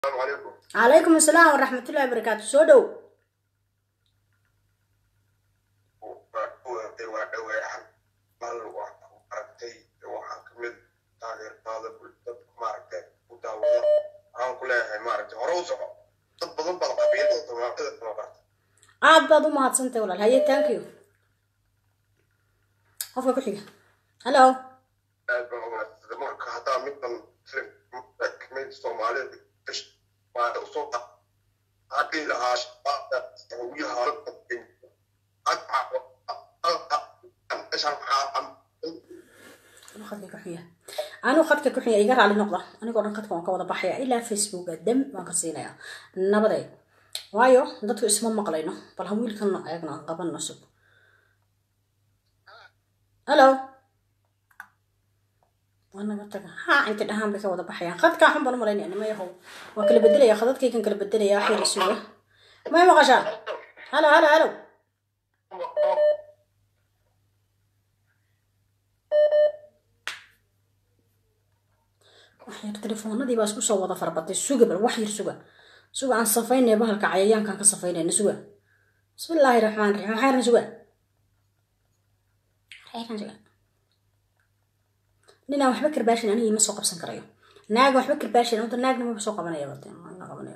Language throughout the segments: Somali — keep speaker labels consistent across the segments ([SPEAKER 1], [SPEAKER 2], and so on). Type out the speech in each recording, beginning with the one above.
[SPEAKER 1] السلام عليكم
[SPEAKER 2] calaykum asalaam waraxmatullahi wabarakaatu soo dhow
[SPEAKER 1] aragtay waxaan kamid taageertaada dadka maaragtay ku daawada waxaan ku leeyahay maaragtay hore u soco dad badan baad qabiilada soomaalida kama barta
[SPEAKER 2] aad baad u mahadsantahay walaal haye thank you qofka ku xiga hallo
[SPEAKER 1] aad baan umahadsantay marka haddaa middan kamid soomaalida waa usoo hadii lahaa shabaabda sawiyaha
[SPEAKER 2] khadka ku xiga anuu khadka ku xiga iga raali noqda anigoo dhan khadka waan ka wada baxaya ilaa facebooka dam waan ka siinaya nabaday waayo dadku isma maqlayno bal ha wiilkan eegna aan qabanno sug hallo waa naga taga haa inta dhahaan bay ka wada baxayaan khadkaa xun baan u malaynaya nima yahow waa kala bedelaya khadadkaykan kala bedelaya akhir suuga may maqashaa halo halo halo wax yar telefoonadii baa isku soo wada farbatay suga bal wax yar suga suga aan safaynaya bahalka cayayaankaan ka safaynayna suga bismillaahi raxmaan raxiim waxayran suga waxayran suga ninaan waxba karbaashin aniga ima soo qabsan karayo naag waxba karbaashin anta naagna maba soo qabanaya bade ma qabanaya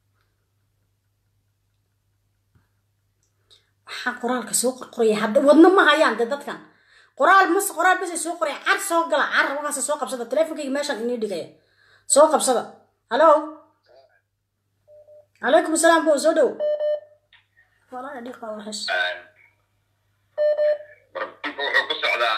[SPEAKER 2] waxaa qoraalka soo qoraya hadda wadna ma hayaan de dadkan qoraal mas qoraal bas soo qoraya car soo gala car waxaase soo qabsada teleefonkayga meeshaan inii dhigaya soo qabsada hallo calaykum asalaam bo soo dhow walaa dhiqa waxas
[SPEAKER 3] barbanka wuxuu ku socdaa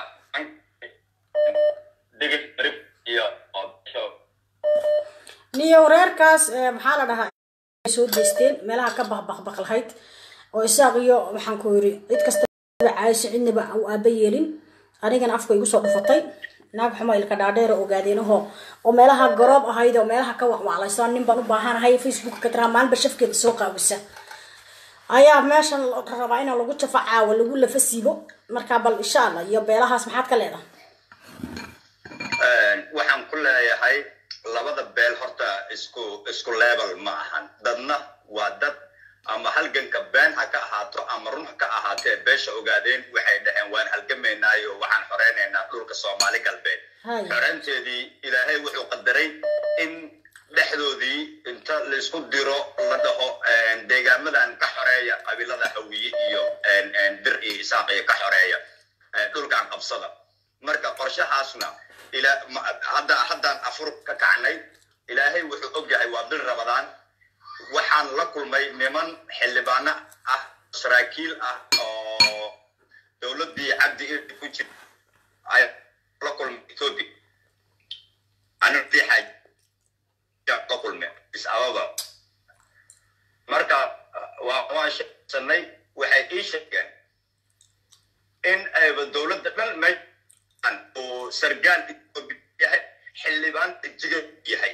[SPEAKER 3] digis rib iyo odsho
[SPEAKER 2] niyo reerkaas eh, maxaa la dhahaa ay soo deysteen meelaha ka baqbaqbaqlahayd oo isaaq iyo waxaan ku yiri cid kasta caayso cidnaba u aaba yeelin anigana afka igu soo dhufatay naag xumo ilka dhaadheer oo ogaadeenaho oo meelaha garoob ahayd oo meelaha ka wacwaclaysa nin baan u baahanahay facebook ka tiraa maalinba shafkeeda soo qaawisa ayaa meeshan la rabaa in lagu jafo caawa lagu lafa siibo marka bal insha allah iyo beelahaas maxaad ka leedahay
[SPEAKER 3] waxaan ku leeyahay labada beel horta isku isku level ma ahan dadna waa dad ama halganka been ha ka ahaato ama run ha ka ahaatee beesha ogaadeen waxay dhaheen waan halgamaynaayo waxaan xoreynaynaa dhulka soomaali galbeed
[SPEAKER 2] Haya.
[SPEAKER 3] xoreynteedii ilaahay wuxuu qadaray in dhexdoodii inta laisku diro la dhaho deegaamadan ka xoreeya qabiilada hawiye iyo bir iyo isaaq iyo ka xoreeya eh, dhulkan qabsada marka qorshahaasna ila ma- hadda haddaan afur ka kacnay ilaahay wuxuu ogyahay waa bil rabadaan waxaan la kulmay niman xildhibaano ah saraakiil ah oo dowladdii cabdi irdi ku jir ay la kulmay ethiopia anadii xaaj la kulmay is ababa marka waa waan sheegsanay waxay ii sheegeen in ayba dowladda dhan meeshan uu sargaal ethiopia yahay xildhibaan jiga yahay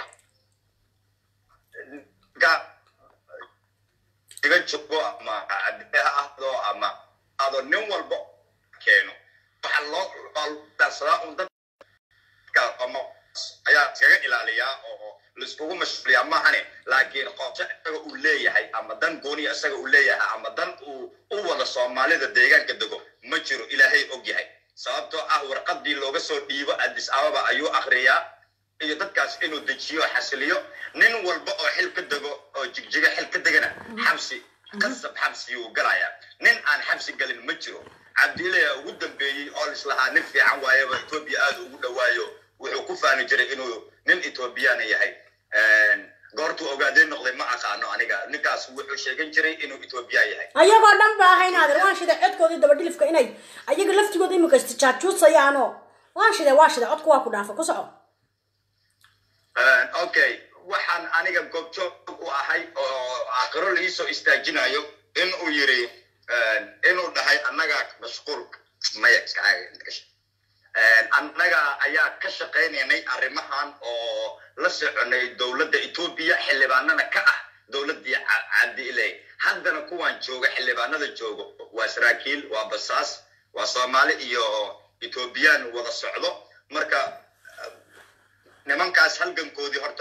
[SPEAKER 3] ga- iga joogo ama cadde ha ahdo ama ado nin walba keeno waxaa loo waa lagu darsadaa un dadka ama ayaa iskaga ilaaliyaa oo laiskugu mashquuliyaa maahane laakiin qorshe isaga uu leeyahay ama dan gooniya isaga uu leeyahay ama dan uu u wada soomaalida deegaanka dego ma jiro ilaahay og yahay sababtoo ah warqadii looga soo dhiibo addis ababa ayuu akriyaa iyo dadkaas inuu dejiyo xasiliyo nin walba oo xil ka dego oo jigjiga xil ka degana xabsi qasab xabsiyuu galayaa nin aan xabsi galin ma jiro cabdiilaya ugu dambeeyey oo lislahaa nin fiican waayaba etoobiya aad ugu dhawaayo wuxuu ku faani jiray inuu nin etoobiyana yahay goortuu ogaadeen noqday ma aqaano aniga ninkaas wuxuu sheegan jiray inuu etoobiya yahay
[SPEAKER 2] ayagoo dhan ba ahayn aadir waan shiday codkoodii dabadhilifka inay ayaga laftigooda imika istijaajuusayaano waan shiday waa shiday codku waa ku dhaafa ku soco
[SPEAKER 3] okay waxaan aniga goobjoog u ahay oo aakhiro laisoo istaajinayo inuu yiri inuu dhahay annaga mashquul maya annaga ayaa ka shaqaynaynay arrimahan oo la soconay dowladda etoobiya xildhibaanana ka ah dowladdii cabdiiley haddana kuwan jooga xildhibaanada joogo waa saraakiil waa basaas waa soomaali iyo etoobiyaan wada socdo marka nimankaas halgankoodii horta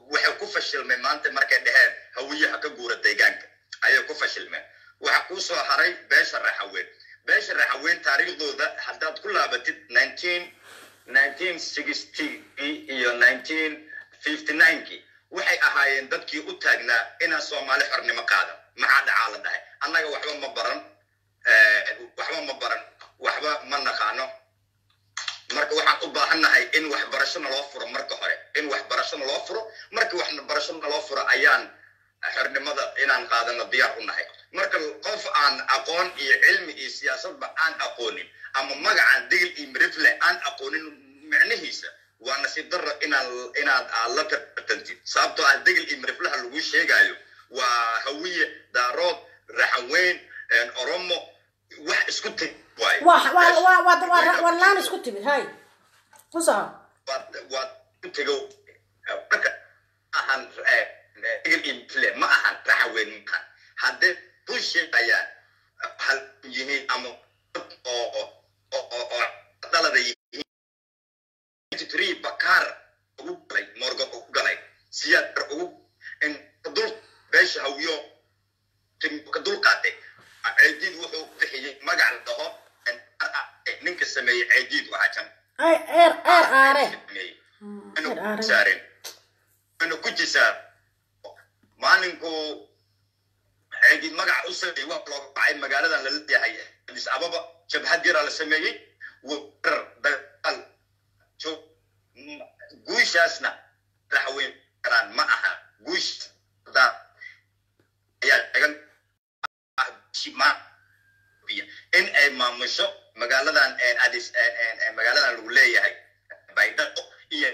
[SPEAKER 3] waxay ku fashilmeen maanta markay dheheen hawiyaha ka guura deegaanka ayay ku fashilmeen waxa kuu soo haray beesha raxaweyn beesha raxaweyn taariikhdooda haddaad ku laabatid nineteen nineteen sixty iyo nineteen fifty ninekii waxay ahaayeen dadkii u taagnaa inaan soomaali xornimo qaadan maxaa dhacaa la dhahay annaga waxba ma baran waxba ma baran waxba ma naqaano marka waxaan u baahannahay in waxbarashona loo furo marka hore in waxbarashona loo furo marka waxbarashona loo furo ayaan xornimada inaan qaadano diyaar u nahay marka qof aan aqoon iyo cilmi iyo siyaasadba aan aqoonin ama magacan digil iyo mirifle aan aqoonin micnihiisa waa nasiib darro inaan inaad aad la tartantid sababtoo ah digil iyo miriflaha lagu sheegayo waa hawiye daarood raxaweyn oromo wax isku teg waaye
[SPEAKER 2] waa laan isku timid hay ku soco
[SPEAKER 3] waa ku tego marka ahan digil iyo mirifle ma ahan raxaweyn maahan haddee ku sheegayaan hal yihiin ama oo oo dalada yihiin three bakaar ugu galay morgan ugu galay siyaadar ugu dul beesha hawiyo ka dul qaatay ceediid wuxuu bixiyey magac la dhaho ninka sameeyey ceediid waxaa jan
[SPEAKER 2] eer eer aare
[SPEAKER 3] saareen anu ku jisaa maalinku ceediid magaca u sameeyey waa looga bacay magaaladan la leeyahay adis ababa jabhad yaraa la sameeyey warar dagaal guushaasna raxweyn karaan ma aha guush ayaa tagan in ay maamusho magaaladan adis magaaladan lagu leeyahay baydhabo iyo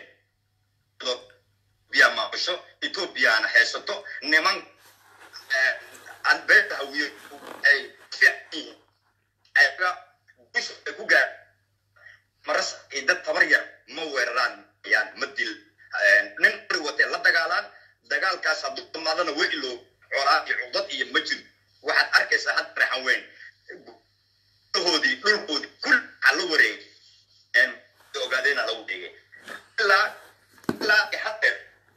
[SPEAKER 3] biya maamusho ethoobiyaana haysato niman beeta hawiye ay fiican yihiin ayaga guusha ay ku gaar maras ay dad tabar yar ma weeraraan yaan ma dil nin ari watee la dagaalaan dagaalkaas hadduu dhammaadana way ilo colaan iyo cudad iyo ma jiro waxaad arkaysaa hadda raxan weyn hoodii dhulkoodii kul waxaa la wareegay ogaadeena lagu dhigay ilaa ilaa hadeer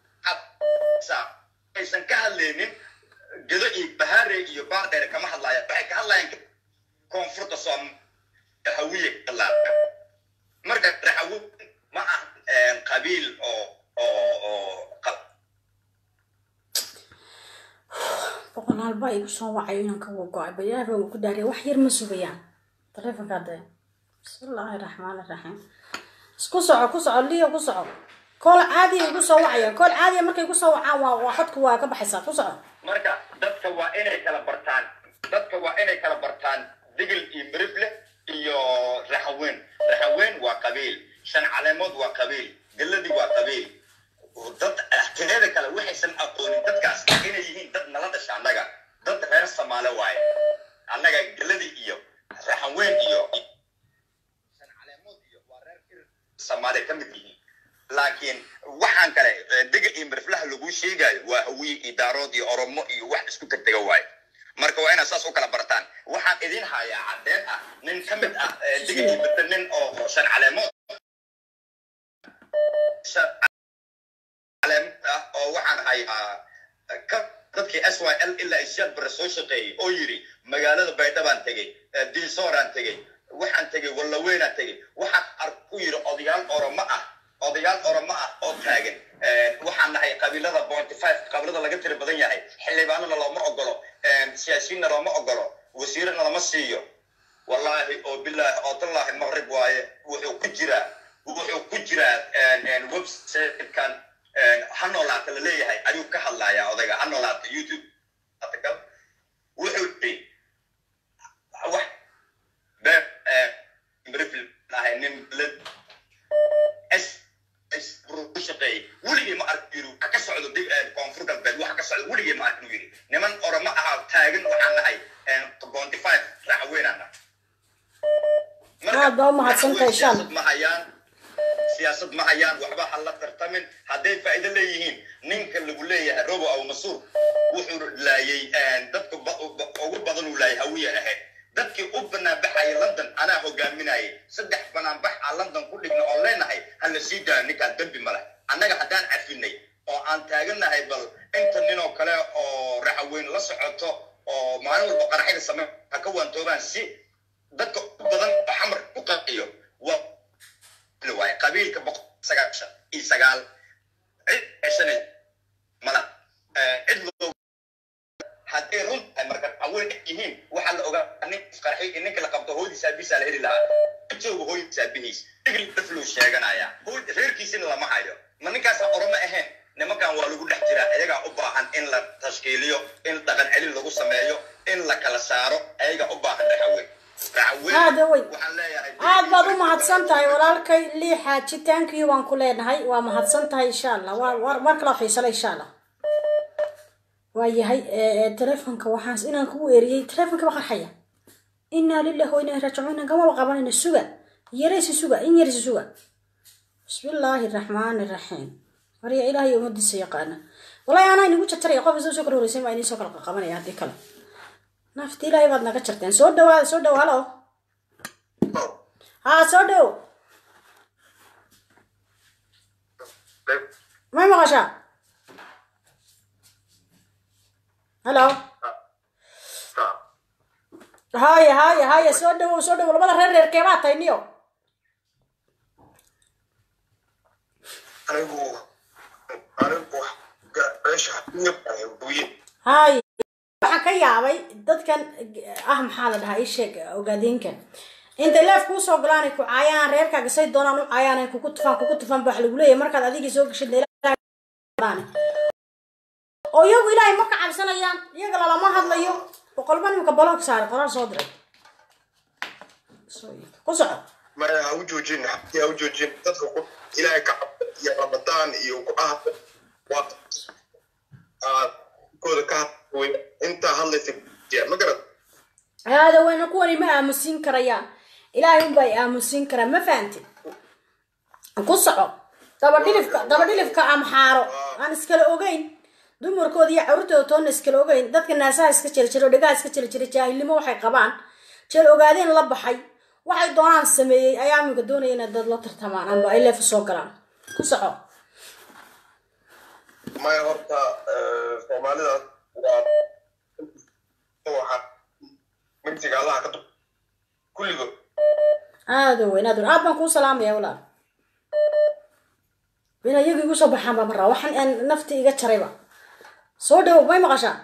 [SPEAKER 3] aysan ka hadlaynin gedo iyo bahaare iyo baardheer kama hadlaayaan waxay ka hadlayaan koonfurta soom hawiye ka hadlaaya marka raxawo ma ah qabiil oo oo oo
[SPEAKER 2] boqolaal baa igu soo wacay inaan ka wago-ay bayaaba ku daariya wax yar ma sugayaan taleefonka dee bismillaahi raxmaan raxiim isku soco ku soco liyo ku soco kool caadiya igu soo wacaya kool caadiya markay igu soo wacaan waa waa xodka waa ka baxaysaa ku soco
[SPEAKER 3] marka dadka waa inay kala bartaan dadka waa inay kala bartaan digil iyo mirifle iyo raxaweyn raxaweyn waa qabiil shan caleemood waa qabiil galladii waa qabiil dad tireeda kale waxaysan aqoonin dadkaas inay yihiin dad nala dhasha annaga dad reer samaale waaye annaga galladii iyo raxaweyn iyo shan caleemood iyo waa reer ir samaale ka mid yihiin laakiin waxaan kale digil iyo miriflaha lagu sheegayo waa hawiye iyo daarood iyo oromo iyo wax isku tegtega waaye marka waa inaad saas u kala bartaan waxaan idin hayaa caddeyn ah nin ka mid ah digil iyo mirifle nin oo shan caleemood ah oo waxaan hayaa ka dadkii s y l ilaa isyaad bare soo shaqeeyey oo yidhi magaalada baydhabaan tegey diisooraan tegey waxaan tegey wallaweynaan tegey waxaan ark u yidhi odayaal oromo ah odayaal oromo ah oo taagan waxaan nahay qabiilada bointy five qabiilada laga tiri badan yahay xildhibaanana looma ogolo siyaasiyiinna looma ogolo wasiirana lama siiyo wallaahi oo bilaahi oo tallaahi maqrib waaye wuxuu ku jiraa wuxuu ku jiraa websitekan ha noolaata la leeyahay ayuu ka hadlayaa odayga ha noolaata youtube wuxuu yidhi wax ahay nin ku shaqeeyey weligii ma ark yiri waxa ka socdo dib koonfur galbeed waxa ka socdo weligii ma ark inuu yiri niman oroma ahaa taagan waxaan nahay bounty five raaxweynaan nahay
[SPEAKER 2] aad baa u mahadsantahay shan
[SPEAKER 3] ma hayaan siyaasad ma hayaan waxba ha la tartamin hadday faa'iido leeyihiin ninka lagu leeyahay robo aw masuur wuxuu laayay dadka ugu badan uu laayay hawiya ahayd dadkii u banaanbaxaya london anaa hogaaminayay saddex banaanbax aan london ku dhigna oo leenahay ha la sii daayo ninkaan dembi ma leh annaga haddaan cafinay oo aan taagannahay bal inta nin oo kale oo raxaweyn la socoto oo maalin walba qaraxyada samey ha ka waantoobaan si dadka u badan oo xamar ku qanciyo waa waay qabiilka boqol sagaashan iyo sagaal cid ceshanay mala cid loo hadday run tahay marka haween yihiin waxaa la ogaa nin isqarxay in ninka la qabto hooyadiisa aabihiisa la heli lahaa jooga hooyadiisa aabihiis igli dafluu sheeganaya reerkiisina lama hayo ma ninkaasa oroma ahayn nimankan waa lagu dhex jiraa iyagaa u baahan in la tashkiiliyo in dhaqan celin lagu sameeyo in la kala saaro ayagaa u baahan raxaweyn
[SPEAKER 2] aada wey
[SPEAKER 3] waxaan leeyahay
[SPEAKER 2] aad baad u mahadsan tahay walaalkay lii xaajitaankii waan ku leenahay waa mahadsan tahay insha allah waa war mar kala xiisala insha allah waa yahay telefonka waxaas inaan kugu eriyey telefonka ba qarxaya inaa lillahi wa inaa raajicuun gamaba qabanayna suga yaraysi suga in yaraysi suga bismillaahi raxmaani raxiim marya ilaahay ummadiisa yaqaana wallahi anaa inagu jarjaraya qof isoo soo kala horeysan baa idiin soo kala qabanaya haddii kale nafti ilaahay baad naga jarteen soo dhawaada soo dhawa halo haa soo dhow may maqashaa halo haya haya haya soo dhawow soo dhawow labada reer reer keebaa tahay niyo
[SPEAKER 1] anigu anigu meesha buye
[SPEAKER 2] haya waxaan ka yaabay dadkan ah maxaa la dhahaa ii sheeg ogaadeenkan intay leef kuu soo galaan ay ku caayaan reerkaaga say doonaan u caayaan ay kugu tufaan kugu tufaan ba wax lagu leeyahay markaad adigii soo gashid oo iyagu ilaahay ma ka cabsanayaan iyaga lalama hadlayo boqolba nimka baloog saaray qoraal soo diray ku soco
[SPEAKER 1] maya ha u joojin xabti ha u joojin dadka ku ilaahay ka cabda iyo ramadaan iyo ku ah waa aad kooda ka hadlay intaa hadlaysa ma garad
[SPEAKER 2] هذا وين كوني ما آمسين كريان إلهي هم باي آمسين كرا ما فهمتي قصعو دابا ديلف دابا ديلف كأم حارو أنا اسكال أوجين دمر كودي عرتو تون اسكال أوجين دتك الناس اسكال شيل شيل ودقا اسكال شيل شيل جاهل ما وحي قبان شيل أوجادين لبحي waxay doonaan sameeyey ayaa minka doonaya inaad dad la tartamaan amba ay leef soo galaan ku soco
[SPEAKER 1] maya horta soomaalidaas waa waxa mintiga allaha ka dub kulligood
[SPEAKER 2] aada weyn aad weyn aad baan kuu salaamaya walaal in iyaga igu soo baxaan baa maraa waxaan aan nafti iga jarayba soo dhawow may maqashaa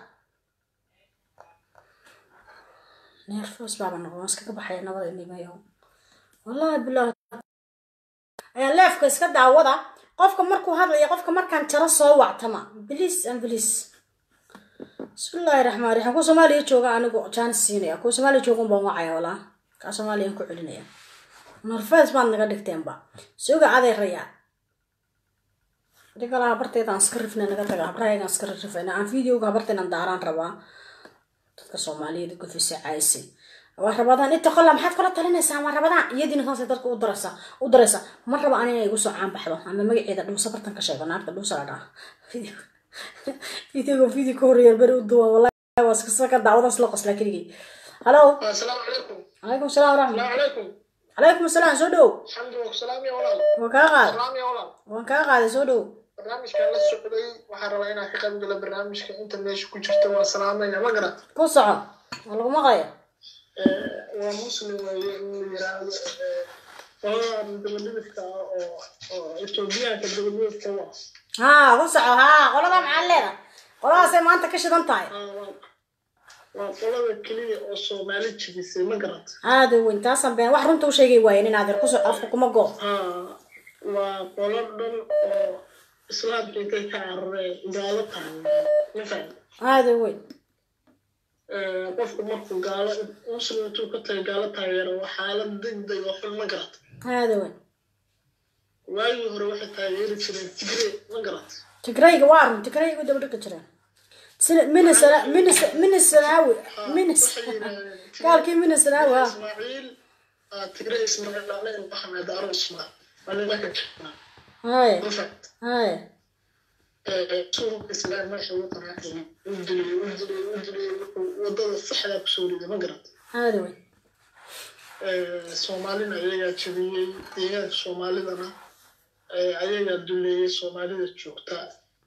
[SPEAKER 2] neerfoos baaba noqon waan iskaga baxaya nabada inimayo wallahi bilahi ayaa leefka iska daawada qofka markuu hadlaya qofka markaan jaro soo wactama bliis an bliis bismillaahi raxmaan raxiim kuwa soomaaliya jooga anigu jaanis siinaya kuwa soomaaliya jooga unbaan wacaya walaa kaa soomaaliyaan ku celinaya norfees baad naga dhigteenba suga adeeraya digala habarteedaan iska rifna naga taga habrahayagaan iska rifayna aan videoga habarteenan daaraan rabaa dadka soomaaliyeed gofisa caaysi waa rabadaan inta qola maxaad kula talinaysaa waa rabadaan iyadiina saasay dadka u daraysa u daraysa ma raba an inay igu soo caan baxdo ama magaceeda dhuusa bartan ka sheego naagta dhuusa la dhaha videoga video ka horreeya beri u duwa wallahi waa iska saka daawadaas la qoslaa keligii halo
[SPEAKER 4] السلام عليكم
[SPEAKER 2] calaykum salaam waraxmat
[SPEAKER 4] السلام عليكم
[SPEAKER 2] calaykum salaam soo dhow
[SPEAKER 4] الحمد لله سلام يا ولد
[SPEAKER 2] waan kaa qaaday
[SPEAKER 4] سلام يا ولد
[SPEAKER 2] waan kaa qaaday soo dhow
[SPEAKER 4] barnaamijkan la socday waxaan rabaa inaan ka qayb galo barnaamijka inta meesha ku jirta waa salaamaya ma garat
[SPEAKER 2] ku soco waa lagu maqlaya
[SPEAKER 4] waa muslim weeye in la yiraahdo qoladan dabadhidifka ah oo oo etoobiyaanka dabadhidifka u ah
[SPEAKER 2] haa ku soco haa qolada maxaad leedahay qoladaasay maanta ka shidan tahay
[SPEAKER 4] Ah, waa- waa qolada keliya oo soomaali jibisay ma garat
[SPEAKER 2] aada weyn taasaan been wax runta u sheegay waayen inaad yar ku soco afka kuma go
[SPEAKER 4] Ah, waa qolo dhan oo islaamka intay ka carareen gaalo tahay ma fahmi
[SPEAKER 2] aada weyn
[SPEAKER 4] qofku markuu gaalo muslim intuu ka tagay gaalo taageero waa xaalad degdeg oo xun ma garat
[SPEAKER 2] aada weyn
[SPEAKER 4] waagii hore waxay taageeri jireen tigre ma garat
[SPEAKER 2] tigrayga waa run tigrayga daba dhigi jireen sina minisana minis minisanaawi minis
[SPEAKER 4] waxay yidhaahdeen Tigre-
[SPEAKER 2] gaalkii minisanaawi ah
[SPEAKER 4] ismaaciil ah, tigre ismaaciil aleen maxamed aro ismaa waa nimanka jirnaa
[SPEAKER 2] haya
[SPEAKER 4] ma fahat
[SPEAKER 2] haya
[SPEAKER 4] suurka islaam meesha ugu qaraacay u dilay u dilay u dilay wuxuu wadada saxda kusoo riday ma garat
[SPEAKER 2] aada weyn
[SPEAKER 4] soomaalina ayagaa jabiyey deegaanka soomaalidana ayagaa duleeyey soomaalida joogta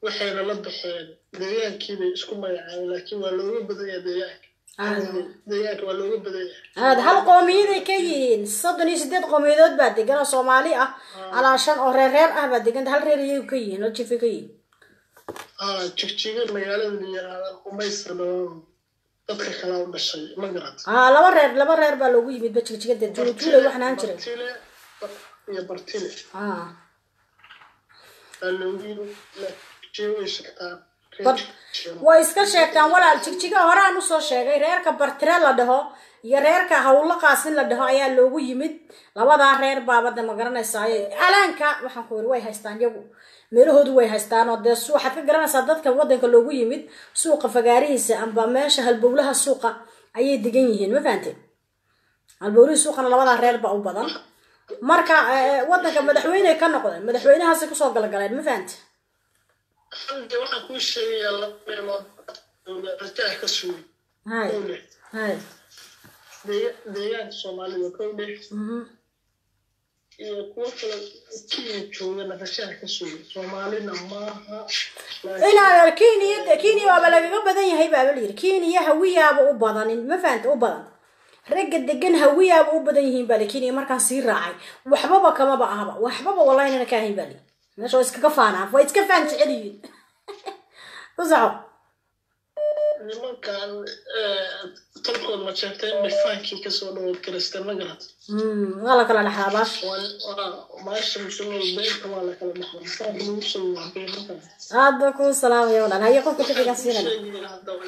[SPEAKER 4] waxayna la baxeen deegaankiibay isku magacaabeen laakiin waa looga badan yahay deegaanka deegaanka waa looga badan yahay
[SPEAKER 2] aad hal qoomiyaday ka yihiin soddon iyo sideed qoomiyadood baa degan oo soomaali ah alaa shan oo reer reer ah baa degan hal reer iyagu ka yihiin hal jifi ka yihiin
[SPEAKER 4] aa jigjiga magaalada la yiraahdan umaysa dhamaan dadka kala u dhashay ma garat
[SPEAKER 2] aa laba reer laba reer baa loogu yimid ba jigjigada juuljuule waxaan ahaan jiray
[SPEAKER 4] bartile iyo bartile
[SPEAKER 2] aa
[SPEAKER 4] baa loogu yimid jigjiga way sheegtaan
[SPEAKER 2] Bar- way iska sheegtaan walaal jigjiga horaan usoo sheegay reerka bartire la dhaho iyo reerka hawlo qaasin la dhaho ayaa loogu yimid labadaa reer baabada ma garanaysaa alaanka waxaan ku yiri way haystaan iyagu meelahoodu way haystaan oo dee su- waxaad ka garanaysaa dadka wadanka loogu yimid suuqa fagaarihiisa amba meesha halbowlaha suuqa ayay degan yihiin ma fahanteen halbowlihii suuqana labadaa reer baa u badan marka eh, wadanka madaxweyne ka noqdeen madaxweynahaasi kusoo galgaleen ma fahante
[SPEAKER 4] hadda waxaan kuu sheegayaa laba meelood rajaha ka sugay
[SPEAKER 2] hay
[SPEAKER 4] kowle
[SPEAKER 2] hay
[SPEAKER 4] Deega- deegaanka soomaalida kowle
[SPEAKER 2] mhm.
[SPEAKER 4] iyo kuwo kale kenya joogana rajaha ka sugay soomaalina maaha laakiin
[SPEAKER 2] inaad kenya kenya waaba lagaga badan yahay baaba layidhi kenya hawiyaaba u badanin ma fahanta u badan ragga degan hawiyaaba u badan yihiin baa li kenya markaan sii raacay waxbaba kamaba ahaba waxbaba wallahinana ka ahayn baa li meesha waa iskaga faanaa waa iska faan jecel yihiin ku soco
[SPEAKER 4] nimankan tolkood ma sheegtay in dhifaankii kasoo dhawood karistaan ma garat
[SPEAKER 2] Mm, waa la kala dhaxlaa baash
[SPEAKER 4] maasha musulmada beenta waa la kala dhaxlaa saa lagu soo waabay markaa
[SPEAKER 2] aad baa kuu salaamaya walaal haye qofka ku xigan siinana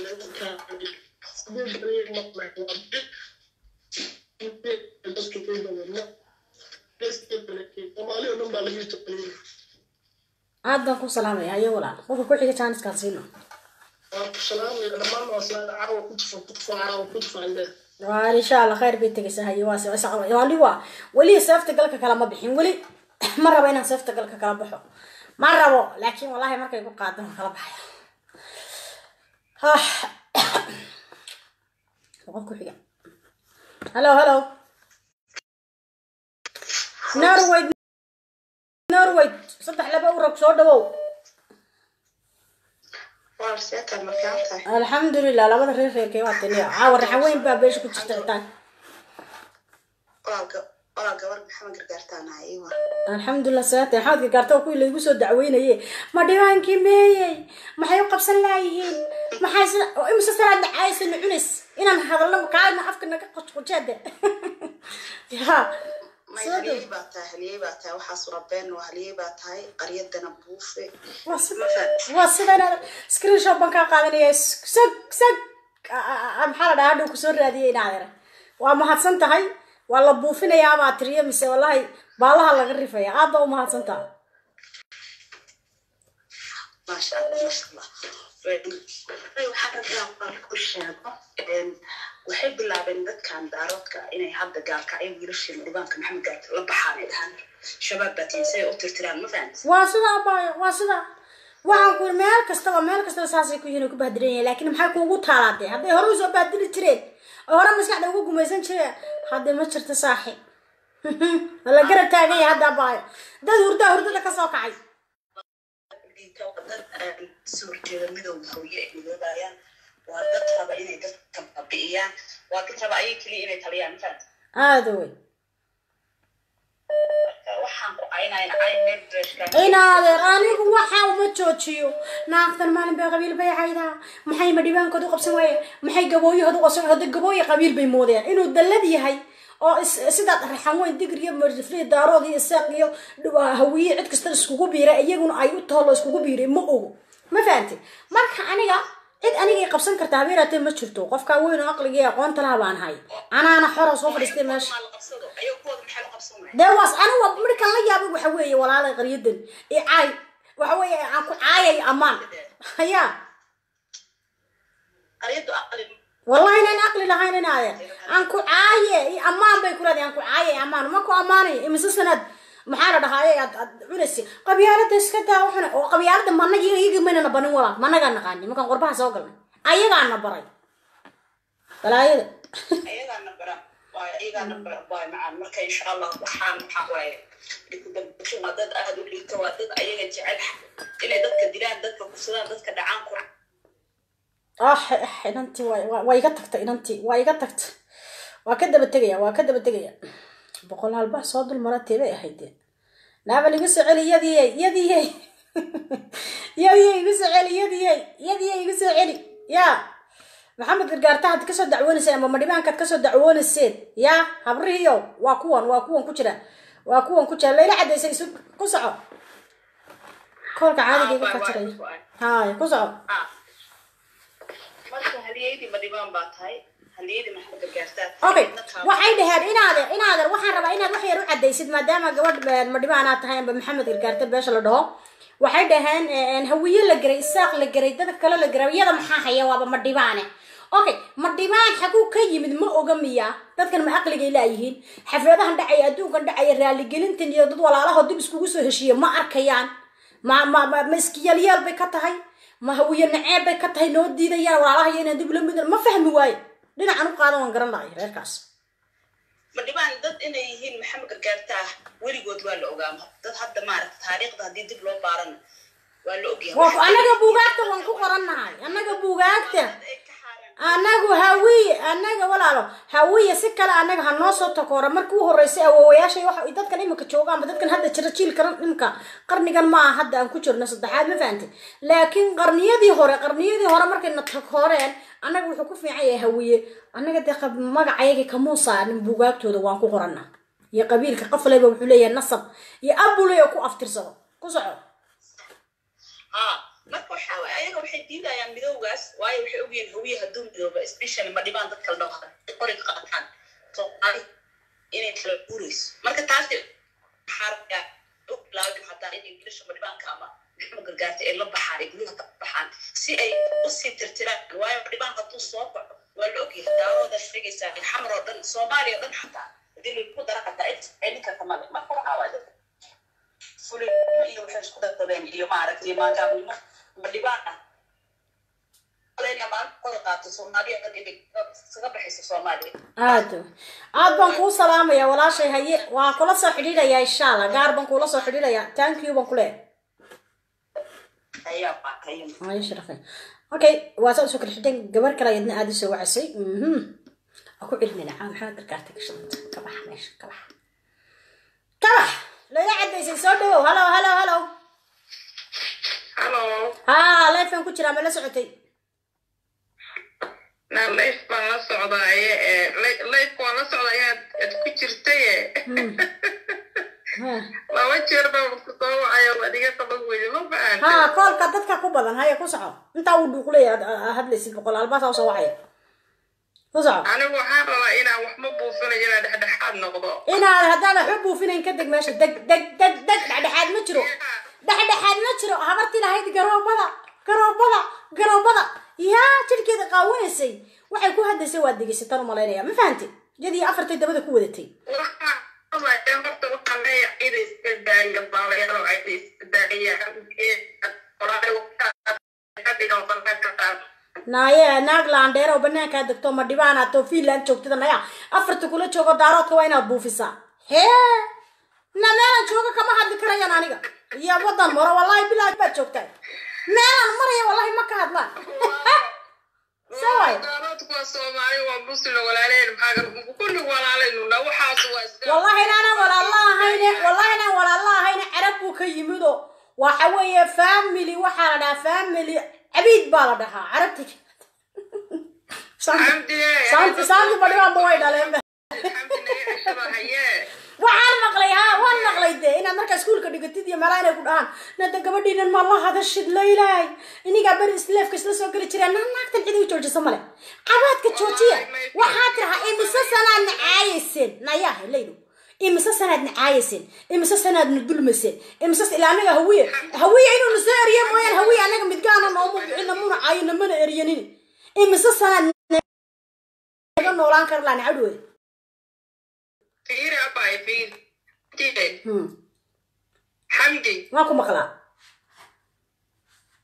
[SPEAKER 2] aad baan kuu salaamaya haye walaal qofka ku xiga jaaniskaan siino waa insha allah khayr bay tegaysaa haye waa waa wali waa weli seefta galka kala ma bixin weli ma rabo inaan seefta galka kala baxo ma rabo laakiin wallahi markay ku qaado waan kala baxaya Ah. qof ku xiga hello hello norway norway saddex laba urag soo dhawow alxamdulilah labada reer reerkay waa taliya caawa raxan weyn baa beesha ku jirta citaan alxamdulilah saate maxamed gargaarta waa kuwii laygu soo dacweynaye ma dhibaankii meeyey maxay u qabsan laayihiin maxay sida oo imise salaad nacaaysa na cunays inaan hadalno kaadna afka naga qojqojeede ya soo dhow waa sida waa sida inaad screenshot baan kaa qaadanaya sag sag maxaa la dhahaa hadhow kusoo raadiyay inaadera waa mahadsan tahay waa la buufinayaa baa tiriyo mise wallahi baalaha laga rifaya aad baa u mahadsan tahay
[SPEAKER 5] maasha allah maasha allah waxaa rabaa baan ku sheego waxay bilaabeen dadkan daaroodka inay hadda gaalka ay wiilasheen dhibaanka maxamed gaarta la baxaan ay dhahaan shabaab baa tihin si ay u tirtiraan ma fahamtid
[SPEAKER 2] waa sida abaayo waa sida waxaan ku yiri meel kastaba meel kastaba saasay ku yihiin oo ku bahdiran yahay laakiin maxay kuugu taalaatay hadday hore usoo bahdiri jireen oo hore maskaxda ugu gumaysan jireen hadda ma jirto saaxiib waa la garab taagan yahay hadda abaayo dad hurdaa hurdada ka soo kacay
[SPEAKER 5] dad soo horjeeda midowga hooye ay midoobayaan waa dad raba inay dadka baabi'iyaan waa dad raba ayay keliya inay taliyaan ma fahamtid
[SPEAKER 2] aada wey
[SPEAKER 5] waxaan ku aynayna ay meel dreshka
[SPEAKER 2] inaadeer anigu waxa uma joojiyo naagtan maalin bay qabiil bay caydaa maxay ma dhibaankooda u qabsan waayeen maxay gabooyahooda u qabsan hadda gabooye qabiil bay moodeen inuu dallad yahay oo is- sidaad raxan weyn digir iyo marjifriya daarood iyo isaaq iyo dh- hawiye cid kasta iskugu biiray iyaguna ay u toolo iskugu biiray ma ogo ma fahamtid marka aniga cid anigay qabsan karta habeeraatee ma jirto qofkaa weyn oo aqliga iyo aqoonta laha baan hay anaana xora soo fadhiistay meesha
[SPEAKER 5] la qabsado ayuu kuwooda maxay la qabsan waaya
[SPEAKER 2] dee waas anigu markaan la yaabay waxa weeye walaalay qaryadan i caay waxa weeye aan ku caayay ammaan haya
[SPEAKER 5] qaryadu aqli
[SPEAKER 2] wallahi inaan aqli lahayn in adeer aan ku caaye i ammaan bay kulaadi aan ku caaye ammaan ma ku ammaanayo imise sanad maxaa la dhahaa aad aad cunaysi qabyaalada iska daa waxuna oo qabyaalada mana iyaga maynana banin walaal managaa naqaani markaan qorbaha soo galnay ayagaana baray balaayada
[SPEAKER 5] ayagaana bara waay ayagaana bara waay macaan marka insha allah waxaan waxaa waaye dikudambasho waa dad aada u liito waa dad ayaga jecel inay dadka dilaan dadka kufsadaan dadka dhacaan ku
[SPEAKER 2] ah ah, inantii waa waa- waa iga tagta inantii waa iga tagta waa ka daba tegaya waa ka daba tegaya boqol halba soo dul mara teebay ahayd dee naabal igu soo celi yadiyey yadiyey yadiyey igu soo celi yadiyey yadiyey igu soo celi ya maxamed gargaarta had kasoo dacwoonayseen ama madhibaankaad kasoo dacwoonayseen ya habrihiyo waa kuwan waa kuwan ku jira waa kuwan ku jira layla cadaysay isu ku soco koolka caadiga iga ka jiraya haay ku soco
[SPEAKER 5] marka haliyaydii ma dhibaan baa tahay haliyaydii maxaa gargaartaa tahay
[SPEAKER 2] okay
[SPEAKER 5] Midna kaa-
[SPEAKER 2] waxay dhaheen inaadeer inaadeer waxaan rabaa inaad wax yar u cadaysid maadaama gabadh eh, madhibaanaad tahay amba maxamed gargaarte beesha la dhaho waxay dhaheen eh, hawiye la geray isaaq la geray dadka kale la geray iyada maxaa haya waaba madhibaane okay madhibaan xaguu ka yimid ma oga miya dadkan ma aqligay laayihiin xafladahan dhacaya adduunkan dhacaya raaligelintan iyo dad walaalaho dib iskugu soo heshiiya ma arkayaan ma ma ma ma iskiyaalyaal bay ka tahay ma hawiye naceeb bay ka tahay noo diidayaan walaalaha iyo inaan dib ula mid ma fahmi waaye dhinacan u qaadan waan garan lahay reerkaas
[SPEAKER 5] ma dhibaan dad inay yihiin maxamed gargaartaa weligood waa la ogaa dad hadda maaragta taariikhda haddii dib loo baarana waa la ogyahay
[SPEAKER 2] waa annaga buugaagta waan ku qorannahay annaga buugaagta
[SPEAKER 5] Dad ay ka xaaraan
[SPEAKER 2] annagu hawiye annaga walaalo hawiye si kale annaga ha noo soo takoora markii u horreysay awoowayaashay waxa dadkan imika jooga ama dadkan hadda jira jiilkan imika qarnigan ma aha hadda aan ku jirno saddexaad ma fahantay laakiin qarniyadii hore qarniyadii hore markayna takooreen annaga wuxuu ku fiican yahay hawiye annaga dee qab- magacayagii kamuu saarin buugaagtooda waan ku qorana iyo qabiilka qafleyba wuxuu leeyahay nasab iyo abuley oo ku aftirsado ku soco
[SPEAKER 5] haa marka waxaa waay ayaga waxay diidayaan midowgaas waayo waxay ogyihiin hawiye hadduu midooba especially ma dhibaan dadka la dhaho qoriga qaataan soomaali inay kala guurayso marka taasi xarga u bilaabin hataa inay wiilasha ma dhibaanka ama maxamed gargaarta ay la baxaan ay guryaha ka baxaan si ay usii tirtiraan waayo ma dhibaan hadduu soo baxo waa la ogyahay daawada sheegaysaa xamar oo dhan soomaaliya oo dhan xataa hadii lagu dara xataa ay ninka kamale marka waxaa waay dadka fulinimo iyo waxay isku dadabeen iyo maaragtay maagaabnimo ma dhibaan ah alena maanta kora qaato soomaaliya dhan inay isaga baxayso soomaaliya
[SPEAKER 2] aad aad baan kuu salaamaya walaashay haye waa kula soo xidhiidhayaa insha allah gaar baan kuula soo xidhiidhayaa thank you baan ku leeyahay
[SPEAKER 5] ayaa qaatay
[SPEAKER 2] ay sharafay okay waa saa usoo kala xidhan gabar kale ayadna aada usoo wacasay mhm waa ku celinayna caa maxaa gargaartay ka shaqanta ka bax meesha ka bax ka bax lala cadaysay soo dhawow halo halo halo
[SPEAKER 6] Hello,
[SPEAKER 2] haa leefan ku jiraa ma la socotay
[SPEAKER 6] na life baan la socdaaye ee li- life waan la socdaaya ad ku jirtaye
[SPEAKER 2] Ha.
[SPEAKER 6] laba jeer baan ku soo wacayo adiga qaban weyde ma
[SPEAKER 2] haa
[SPEAKER 6] fahanti
[SPEAKER 2] koolka dadka ku badan haya ku soco intaa uu dhuuqley aad aad hadlaysid boqol albaasaa usoo wacaya ku soco
[SPEAKER 6] anigu waxaan rabaa inaan wax ma buufinayo inaan dhexdhexaad noqdo
[SPEAKER 2] inaad haddaan waxba buufinayn ka deg meesha deg deg deg deg dhexdhexaad ma jiro dhexdhexaad ma jiro habartii lahayd garoobada garoobada garoobada yaa jirkeeda qaawanaysay waxay ku hadlaysay waad degeysatan u malaynaya ma fahanti iyadii afartay dabada ku wadatay
[SPEAKER 6] waxaan rabaa horta waxaan leeyahay ina iska daaya baalayaalo ayna iska daayaan
[SPEAKER 2] naaye naag laandheer oo banaankaa degto ma dhibaanato finland joogtada naya afarta kula joogo daaroodka waa inaad buufisaa hee na meelaan joogo kama hadli karayaan aniga iyo wadan maro wallahi bilaahi baad joogtaa meelaan maraya wallahi ma ka hadlaan saway
[SPEAKER 6] daaroodku waa soomaali waa muslim walaaleen maxaa kulli walaalaynu waxaas waa iska
[SPEAKER 2] wallahi inaanan walaalla ahayne wallahi inaan walaalla ahayne carab buu ka yimido waxa weeye family waxaa la dhahaa family cabiid baa la dhahaa carabti saanti saanti badhibaanba way dhaleen waxaan maqlay ha waan maqlay de inaad markaa iskuulka dhigatid iyo meelaha inay ku dhahaan nada gabadhiinan ma la hadashid laylaay inigaa beri isleefka isla soo geli jireen naa naagtan cid igu joojisa male cabaadka joojiya waxaa tirahaa imise sanaad nacaayayseen nayaha laylo imise sanaad nacaayayseen imise sanaadna dulmaseen imise ilaa anaga hawiye hawiye inuu na soo eriye mooyaan hawiye anaga midgaana nooma bixina muna caayina mana eryanin imise sanaad naga noolaan kara laa nacadhooda
[SPEAKER 6] fiiri abay fiiri
[SPEAKER 2] Hmm.
[SPEAKER 6] xamdi
[SPEAKER 2] waan ku maqlaa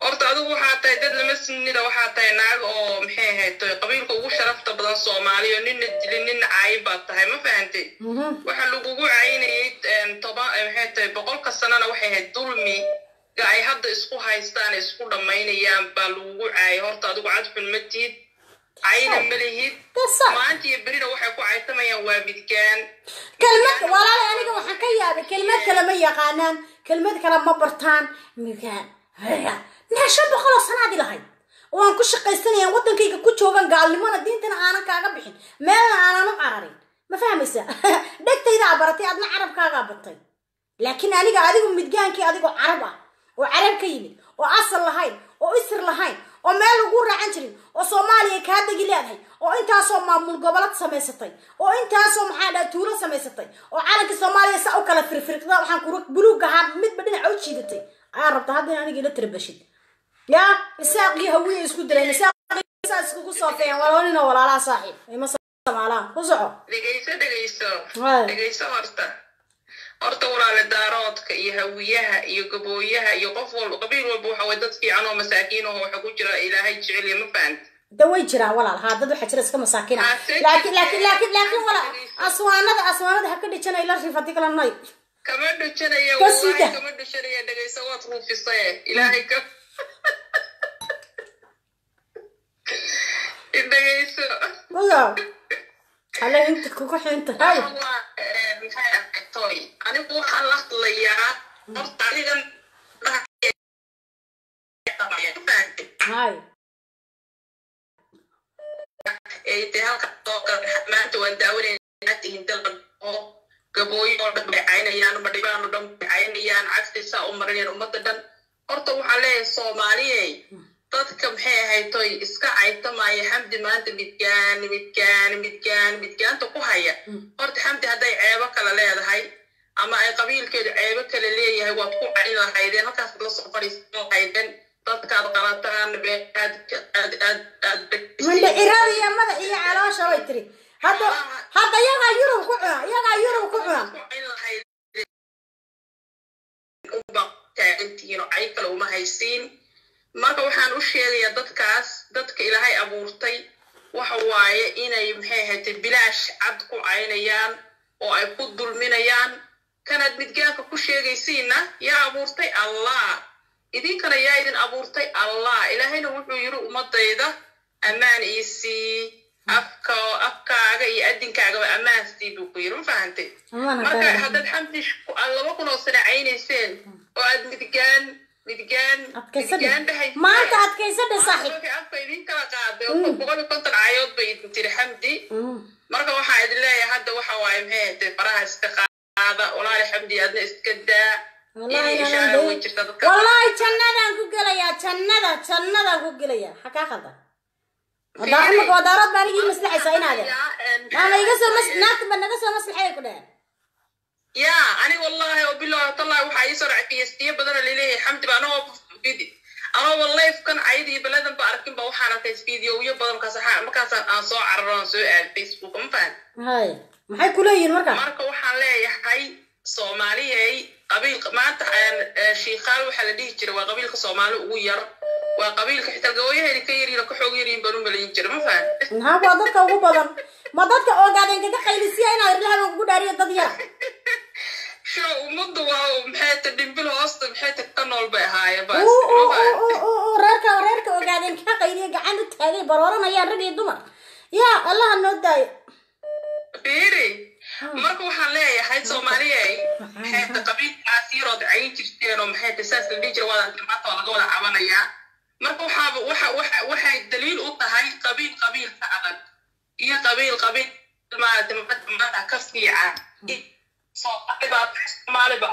[SPEAKER 6] horta adigu waxaa tahay dad lama sinida waxaa tahay naag oo maxay ahayd qabiilka ugu sharafta badan soomaaliya oo nina dilin nina caayin baad tahay ma fahantay waxa lagugu caynayay toban maxay tahay boqolka sanana waxay ahayd dulmi ga ay hadda isku haystaan isku dhammaynayaan baa lagugu caayay horta adigu cadxun ma tihid cayna ma lihid maanta iyo berina waxay ku caytamayaan waa midgaan
[SPEAKER 2] kelmad walaale aniga waxaan ka yaabay kelmad kale ma yaqaanaan kelmad kale ma bartaan midgaan naa shan boqol oo sanaadi lahayd oo aan ku shaqaysanayaan waddankayga ku joogan gaalnimona diintana aanan kaaga bixin meelna aanan u cararin ma fahmaysa dhegtaydaa baratay adna carabkaagaa batay laakiin aniga adigu midgaankii adigoo carab ah oo carab ka yimid oo asal lahayn oo isir lahayn oo meel lagu raacan jirin oo soomaaliya kaa degi leedahay oo intaasoo maamul gobolad samaysatay oo intaasoo maxaa dhaha tuulo samaysatay oo calanka soomaaliya saa u kala firfirqda waxaan kura buluug ahaa midba dhinaca u jiidatay ayaa rabta hadda in aniga ila tirabashid ya isaaqii hawiya isku dilayn isaaqsaa iskugu soofeeyaan walaalina walaalaha saaxiib ima samaalaan ku soco
[SPEAKER 6] dhegayso dhegayso
[SPEAKER 2] Waay.
[SPEAKER 6] dhegayso horta horta walaale daaroodka iyo hawiyaha iyo gabooyaha iyo qof walba qabiil walba waxa way dad fiican oo masaakiin oo waxa ku jira ilaahay jecel iyo ma fahanta
[SPEAKER 2] da way jiraan walaal haa dad waxaa jira iska masaakiin ah
[SPEAKER 6] Ah, thank
[SPEAKER 2] laakiin
[SPEAKER 6] you.
[SPEAKER 2] laakiin laakiin laakiin walaal aswaanada aswaanada ha ka dhijana ila rifati kala nay
[SPEAKER 6] kama dhujanaya
[SPEAKER 2] Ka sida.
[SPEAKER 6] wallahi kama dhujanaya dhegayso waad ruufisaye ilaahay ka dhegayso
[SPEAKER 2] waya alle inta kugu xinta hay
[SPEAKER 6] waa eh, maxay arkatoy anigu waxaan la hadlayaa horta adigan
[SPEAKER 2] hay
[SPEAKER 6] ee dee halka soo galay maanta waan daawanayna tihiin dalban oo gabooyo oo dhan bay caynayaan madhibaan oo dhan bay caynayaan cagsi saa u marinayaan ummadda dhan horta waxaan leeyahay soomaaliyey dadka maxay ahaytoy iska caytamaya xamdi maanta midgaan midgaan midgaan midgaanta ku haya horta xamdi hadday ceebo kale leedahay ama ay qabiilkeedu ceebo kale leeyahay waad ku cayn lahaydeen halkaas la soo fadhiisan lahaydeen dadkaad qalataan be aad aad aad aad
[SPEAKER 2] mindhicirada iyo madax iyo caloosha way tiri hadda hadda iyagaa yurub ku cuna iyagaa yurub ku cuna
[SPEAKER 6] taagantihiin oo cay kale uma haysiin marka waxaan u sheegayaa dadkaas dadka ilaahay abuurtay waxa waaye inay maxay ahayd bilaash cad ku caynayaan oo ay ku dulminayaan kanaad midgaanka ku sheegaysiinna yaa abuurtay allah idinkana yaa idin abuurtay allah ilaahayna wuxuu yiri ummadayda ammaan ii sii afka afkaaga iyo adinkaagaba ammaan sii buu ku yiri ma fahantay
[SPEAKER 2] Ammaan
[SPEAKER 6] marka
[SPEAKER 2] haddaan-
[SPEAKER 6] haddaad xamdi sh- aad laba kun oo sano caynayseen oo aad midgaan midgaan
[SPEAKER 2] adkaysadhe
[SPEAKER 6] midgaan dhahayseen
[SPEAKER 2] maanta adkaysadhe saaxiib
[SPEAKER 6] Marka afka idin kala qaaday oo boqol iyo konton caayood bay idin tiri xamdi marka waxaa idin leeyahay hadda waxa waaye maxay ahayd faraha iska qaada walaali xamdi adna iska daa
[SPEAKER 2] Wallahi
[SPEAKER 6] Inay
[SPEAKER 2] inaan
[SPEAKER 6] ishaara way
[SPEAKER 2] day-
[SPEAKER 6] jirtaa dadka
[SPEAKER 2] wallahi jannadaan ku gelayaa jannada jannadaan ku gelayaa ha kaa qaldan wadaa imika wadaarad baa anigii maslaxaysaa inaade maama iga soo mas naagta ba naga soo maslaxaya ku dheheen
[SPEAKER 6] ya ani wallahi oo bilahi tallahi waxaa ii soo dhacay fiyastiyo badan oo laleeyahay xamdi ba anoo vidi anoo lifekan cayda iyo baladan ba arkin ba waxaan arkay fideoyo badan markaas waxaa- markaasaan aan soo cararo aan soo aaday facebook ma fahan
[SPEAKER 2] hay maxay ku leeyihiin marka
[SPEAKER 6] marka waxaan leeyahay soomaaliyey qabiil maanta aan- ee, shiikaal waxaa la dhihi jiray waa qabiilka soomaali ugu yar waa qabiilka xitaa gabooyaheeda ka yaryiin oo ka xoog yaryiin baan u malayin jiray ma fahan
[SPEAKER 2] maxaa waa dadka ugu badan ma dadka ogaadeen kaga qaylisiya inaad rilahan ugu dhaariyo dad yara
[SPEAKER 6] sho ummaddu waa maxay ta dhimbil hoosta maxay ta ka nool bay ahaayeen bas
[SPEAKER 2] Uu, uu,
[SPEAKER 6] ma fahan
[SPEAKER 2] uu, uu, uu, reerka reerka ogaadeen kaga qayliya gacan u taagay barooranayaan rag iyo dumar yaa allaha noo daayo
[SPEAKER 6] fiiri marka waxaan leeyahay soomaaliyey maxay ta qabiilkaas yarood cayin jirteen oo maxay ta saas la dhihi jira wadan maanta waa laga wada cabanayaa marka waxaaba waxa waxa waxay daliil u tahay qabiil qabiilka adag iyo qabiil qabiil maarata maanta maanta ka fiican soomaaliba soomaaliba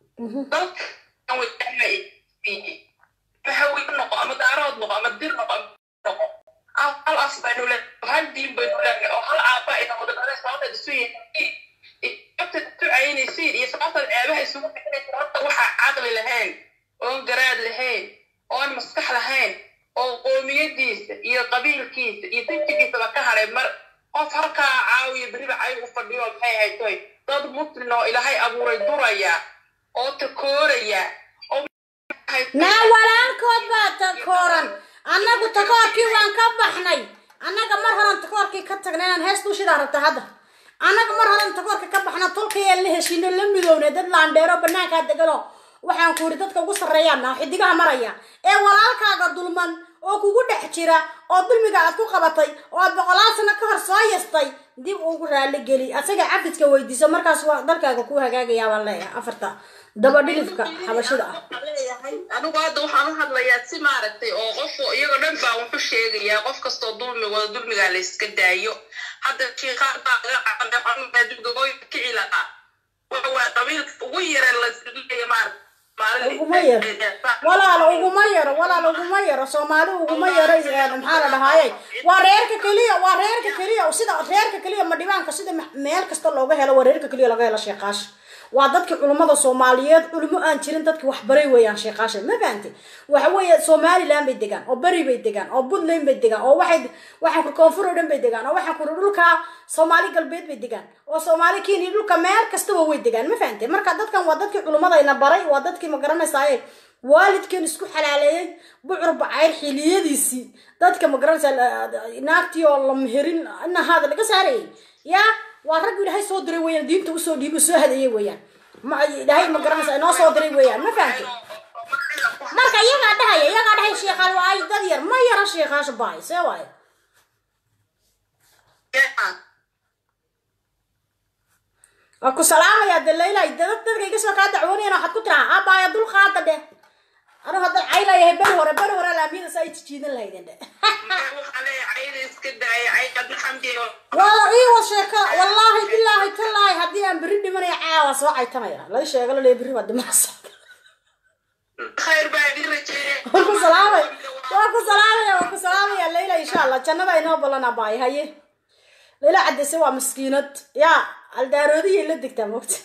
[SPEAKER 6] dalkan way dhexmay maxawiil noqo ama daarood noqo ama dir noqo ama noqo hal hal af baynu leenahay hal diin baynu leenahay oo hal aabba ina wada dhalay sababta isu yihiin sababta isu caynaysiin iyo sababta ceebaha isugu bixinaysa horta waxaa caqli lahayn oon garaad lahayn oon maskax lahayn oo qoomiyadiisa iyo qabiilkiisa iyo tinjigiisaba ka haray mar qof halkaa caawiya beriba cay u fadhiyo maxay haytoy dad muslin oo ilaahay abuuray duraya oo takooraya oo
[SPEAKER 2] naa walaalkood baa takooran annagu takoorkii waan ka baxnay annaga mar horan takoorkii ka tagnay inaan hees dushidaa rabta hadda annaga mar horan takoorka ka baxna tolkayaan la heshiino la midownay dad laandheero banaankaa degano waxaan ku yidhi dadka ugu sarreeyaan ah xidigaha maraya ee walaalkaaga dulman oo kugu dhex jira oo dulmiga aad ku qabatay oo aad boqolaal sano ka hor soo yastay dib ugu raali geli asaga cafidka weydiiso markaas waa dalkaaga kuu hagaagayaa baan leeyahay afarta daba dhilifka xabashida ah
[SPEAKER 6] anigu hadda waxaan u hadlayaa si maaragtay oo qof iyagoo dhan baa wuxu sheegayaa qof kastoo dulmi wada dulmigaa la iska daayo hadda shiiqaan baa laga qabanay xanuunbaa dulgagooyinka kici lahaa waxa waa qabiilka ugu yara la isleeya maaragta
[SPEAKER 2] uguma yaro walaalo uguma yaro walaalo uguma yaro soomaali uguma yaro maxaa la dhahaaye waa reerka keliya waa reerka keliya sida reerka keliya madhibaanka sida meel kasta looga helo waa reerka keliya laga helo sheekaash waa dadkii culummada soomaaliyeed culimo aan jirin dadkii waxbaray weeyaan sheekaasha ma fahantay waxa weeye somaliland bay degaan oo beri bay degaan oo puntland bay degaan oo waxay waxaan ku koonfur oo dhan bay degaan oo waxaan kuri dhulka soomaali galbeed bay degaan oo soomaali kenya dhulka meel kastaba way degaan ma fahantay marka dadkan waa dadkii culimmadayna baray waa dadkii ma garanaysaye waalidkan isku xalaaleeyey bucur bacayr xiliyadiisii dadka ma garanaysaa naagtii oo la meherin inahaada laga saarayay yaa waa rag ilaahay soo diray weeyaan diinta usoo dhiibo soo hadayay weeyaan ma ilaahay ma garanaysa inoo soo diray weeyaan ma fahamtay marka iyagaa dhahaya iyagaa dhahaya sheekhaal waa ay dad yar ma yara sheekhaasha baay see waaye waa ku salaamayaa de laylay dad dadka iga soo kaa dacwoonayana waxaad ku tiraa abaaya dul qaada dheh anu haddan caylayahay beri hore beri hore laamiyada saa ay jijiidan lahaydeen dhe waa ii wa sheeko wallaahi bilaahi tallaahi haddii aan berri dhimanaya caawa soo caytamaya lay sheego laleeya berri waa dhimanaysa waa ku salaamay waa ku salaamaya waa ku salaamaya layla insha allah jannada inoo ballan abaay haye layla cadeyse waa maskiinad yaa aldaaroodiyay la degtaa mogta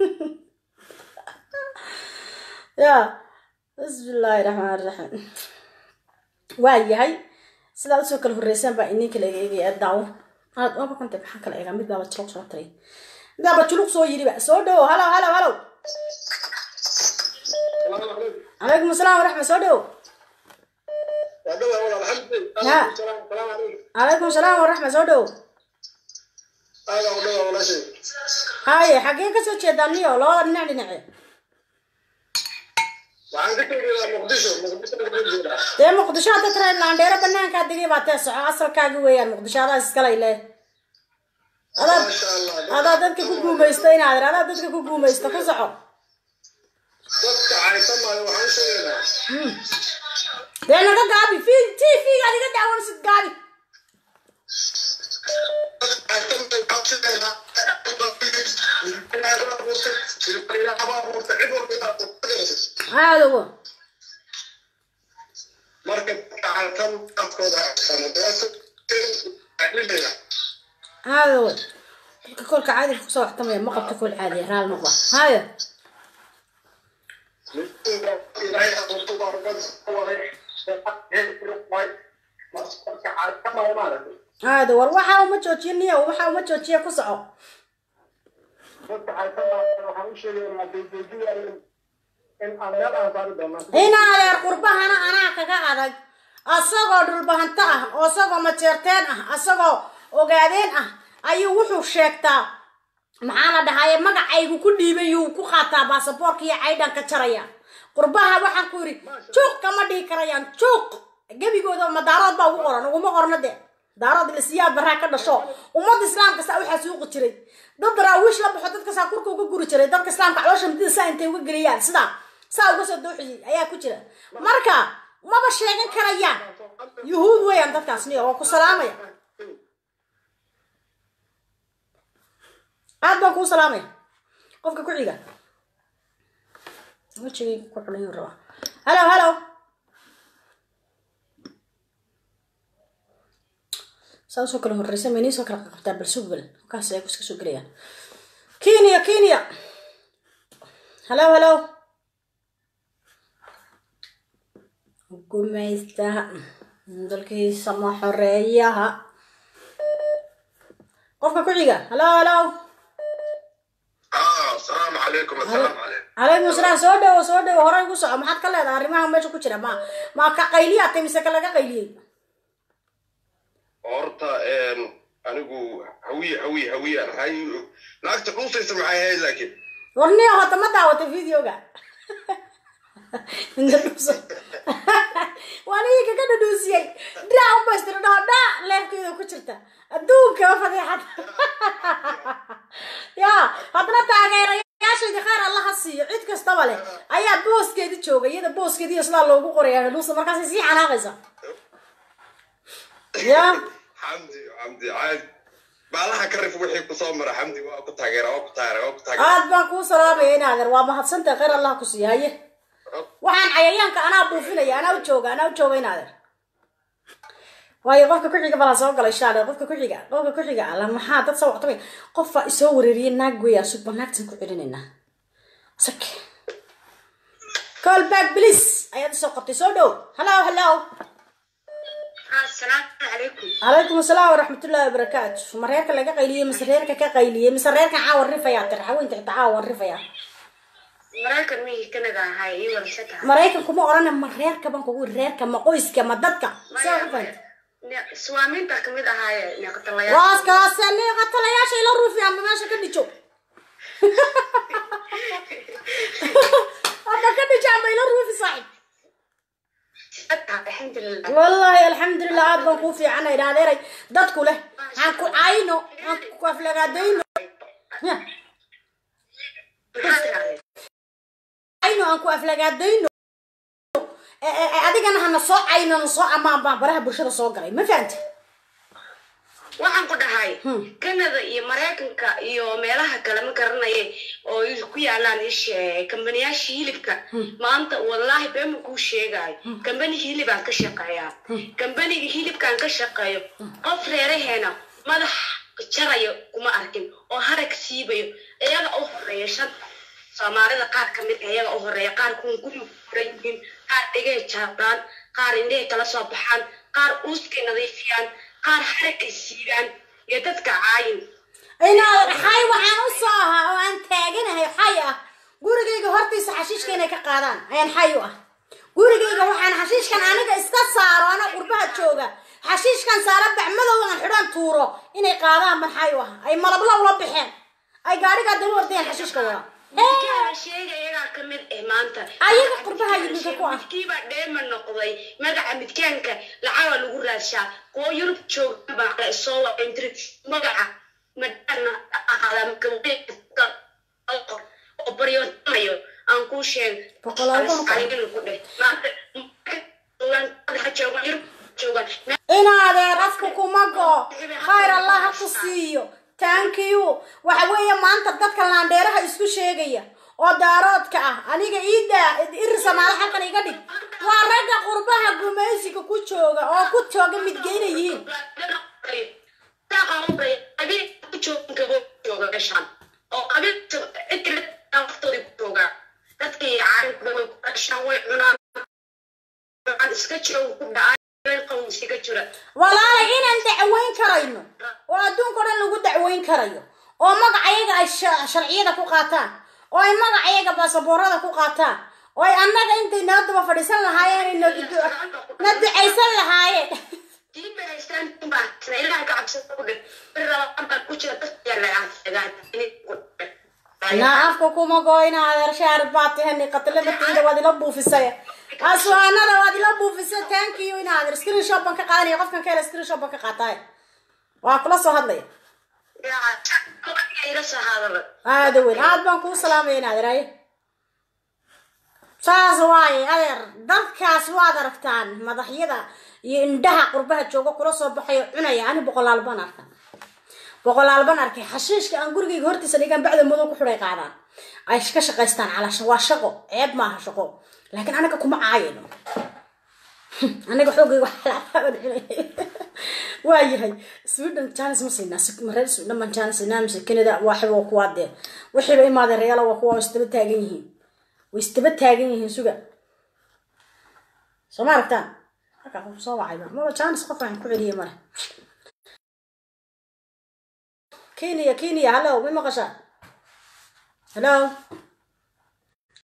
[SPEAKER 2] ya bismillaahi raxmaan raxiim waa yahay sidaa usoo kala horreysaan baa inin kala eegaya daawo aad waaba kanta maxaan kala eegaa mid baaba juluq soo taray mid baaba juluq soo yidhiba soo dhowo halow halow halow calaykum asalaam waraxmat soo dhowo ya calaykum asalaam waraxmat soo dhowo haye xaggee kasoo jeedaa niyo labada dhinac dhinace dee muqdisho hadda tara laandheero banaankaa degay baa tee soco asalkaagi weeyaan muqdisho adaa iskalay leh adaa adaa dadka ku guumaysta inaad adaa dadka ku guumaysta ku soco dee naga gaabi fi t v gaad iga daawansid gaabi aadogo aadogo dadka kolka caadiga kusoo waxtamaya ma qabta kol caadiya raal noqda hayo aado war waxa uma joojiya niyo waxa uma joojiya ku soco ina adeer qurbahana anaa kaga adag asagoo dhulbahanto ah oo isagoo majeerteen ah asagoo ogaadeen ah ayuu wuxuu sheegtaa maxaa la dhahaye magacaygu ku dhiibay yuu ku qaataa baasaboorka iyo caydhan ka jaraya qurbaha waxaan ku yidhi juuq kama dhihi karayaan juuq gebigooda ma daarood baa ugu qoran uguma qorno de daarood ilasiyaa baraa ka dhasho ummadda islaamka saa waxaa suuqi jiray dad daraawiish la baxo dadka saa kurka uga guri jiray dadka islaamka caloosha midida saa intay uga geliyaan sidaa saa uga soo dooxiyey ayaa ku jira marka maba sheegan karayaan yuhuud weeyaan dadkaas niyo waa ku salaamaya aad baan kuu salaamaya qofka ku xiga wejigay ku xulayn rabaa halo halo saa usoo kala horreysa ma iniisoo kala qabtaa bal sugbal halkaas ay iska soo gelayaan kenya kenya halo halo gumaystaha dalkiisa ma xoreeyaha qofka ku xiga halo halo
[SPEAKER 1] السلام عليكم السلام عليكم
[SPEAKER 2] calaykum asalaam soo dhowo soo dhowo horay ku soco maxaad ka leedahay arrimaha meesha ku jira ma ma ka qayliyaa tay mise ka laga qayliyey
[SPEAKER 1] horta anigu hawiye hawiye hawiye aan ahay naagta dhuusaysa maxay ahayd laakiin
[SPEAKER 2] warniya hota ma daawatay videoga waan iinka ka dhadhuusiyey dhinac umaystiro dhaho dhaa leefkeeda ku jirta adduunka fadeexad ya haddana taageerayaashaydii khayr allaha siiyo cid kastaba leh ayaa booskeedi jooga iyada booskeediiyo sidaa loogu qoraya dhadhuusa markaasay sii xanaaqaysa ya
[SPEAKER 1] xamdi xamdi caadi baalaha ka rif wixii kusoo mara xamdi waa ku taageera waa ku taageera waa ku taageera
[SPEAKER 2] aad baan kuu salaamaya inaadeer waa mahadsantahay khayr allaha ku siiya haye waxaan cayayaanka anaa buufinaya anaa u jooga anaa u jooga inaadeer waayo qofka ku-xiga balaa soo galay shaale qofka ku-xiga qofka ku-xiga alla maxaa dad soo wactamay qofaa isoo wareeriyay naag weya suba naagtan ku celinaynaa sak call back please ayaad isoo qabtay soo dhow hello hello
[SPEAKER 5] asalaamu calaykum
[SPEAKER 2] calaykum asalaam waraxmatullaahi wabarakaatu ma reerka laga qayliyey mise reerka ka qayliyey mise reerkan caawa rifayaa tiri haweynta xitaa caawa rifayaa
[SPEAKER 5] maraykan miyii kanada ahay ii wadasha tahay
[SPEAKER 2] maraykanku ma odhana ma reerka ban kugu reerka ma qoyska ma dadka saa u fahanta
[SPEAKER 5] suwaamiinta kamid ahaaye neeqatalayaal
[SPEAKER 2] waaskaase neeqatalayaasha ila ruufi ama meesha ka dhijo ama ka dhijo ama ila ruufi saaxib
[SPEAKER 5] alxamdulilah
[SPEAKER 2] wallaahi alxamdulilah aad baan kuu fiicana idha adeeray dadku leh aan ku cayno aan ku aflagaadayno Ya,
[SPEAKER 5] maxaa tirahdeen
[SPEAKER 2] cayno aan ku aflagaadayno Eh, eh, eh, adigana hana soo cayno na soo amaan baan baraha bulshada soo galay ma fahanta
[SPEAKER 5] waxaan ku dhahay
[SPEAKER 2] Hmm.
[SPEAKER 5] kanada iyo maraykanka iyo meelaha kale ma garanaya oo ay ku yaalaan ishe kambaniyaasha hilibka maanta wallaahi beema kuu sheegayo kambani hilibaan ka shaqeeyaa kambaniga hilibkaan ka shaqeeyo qof reeraheena madax jarayo kuma arkin oo harag siibayo iyaga u horeeya shan soomaalida qaar ka mid ah iyaga u horeeya qaar kuwan guriga ku furan yihiin qaar dhigay jaabdaan qaar indhehay kala soo baxaan qaar uuskay nadiifiyaan qaar haragay siibaan iyo dadka caayin
[SPEAKER 2] inaad xay waxaan u soo ahaa oo aan taaganahay xay ah gurigayga hortiisa xashiishka inay ka qaadaan ayaan xay u ah gurigayga waxaan xashiishkan aniga iska saaro ana qurbaha jooga xashiishkan saara bacmadow aan xidhan tuuro inay qaadaan ban xay u ah ay malabla ula baxeen ay gaadhigaa daba ordayaan xashiishka wada
[SPEAKER 5] midkaana sheega iyagaa ka mid ah maanta
[SPEAKER 2] Ayaga qurbaha yimidka ku ah.
[SPEAKER 5] midkiibaa dheema noqday magaca midkaanka lacaga lagu raadshaa kuwo yurub jooga baa la soo waintiri magaca madana ahaada oo baryoonayo aan kuu sheeg
[SPEAKER 2] Boqolaal baan ku-
[SPEAKER 5] Adigana ku dheh maanta joogaan joogaan yurub joogaan
[SPEAKER 2] inaadeer afku kuma go khayr allah ha ku siiyo thank you waxa weeye maanta dadka laandheeraha isku sheegaya oo daaroodka ah aniga iidaa iri samaalo xalkan iga dhig waa ragga qurbaha gumaysiga ku jooga oo ku jooga midgeyna yihiin walaalay inaan dacweyn karayno oo adduunka o dhan lagu dacweyn karayo oo magacayaga ay sha- sharciyada ku qaataan oo ay magacayaga baasaboorada ku qaataan oo ay annaga intay nala daba fadhiisan lahaayeen ay na du- na ducaysan lahaayeen naa afka kuma goyna adeer shaar baad tahani qatlabatiida waad ila buufisay aswaanada waad ila buufisay thank you in adeer screenshot baan ka qaadanaya qofkan ka hela screenshot baan ka qaataay waa kula soo hadlaya aada weyn aad baan kuu salaamaya in adeer haye saas waaye adeer dadkaas waad aragtaan madaxyada iyo indhaha qurbaha jooga kula soo baxayo cunaya ani boqolaal baan arka boqolaal baan arkay xashiishka aan gurigayga hortiisa dhigaan bacda madow ku xidhay qaadaan ay ka shaqaystaan calaasha waa shaqo ceeb maaha shaqo laakiin anaga kuma caayino anaga xoogayga waxlaabaan cunay waa yahay sweden janis ma siinaa si- mareer sweden baan janis siinaa mise canada waaxiba waa kuwaa dee wixiiba imaadeen reyaala waa kuwa isdaba taagan yihiin way isdaba taagan yihiin suga soo ma aragtaan halkaa qof soo wacayba maba janis qof aan ku celiyay male kenya kenya hallo ma maqashaa hello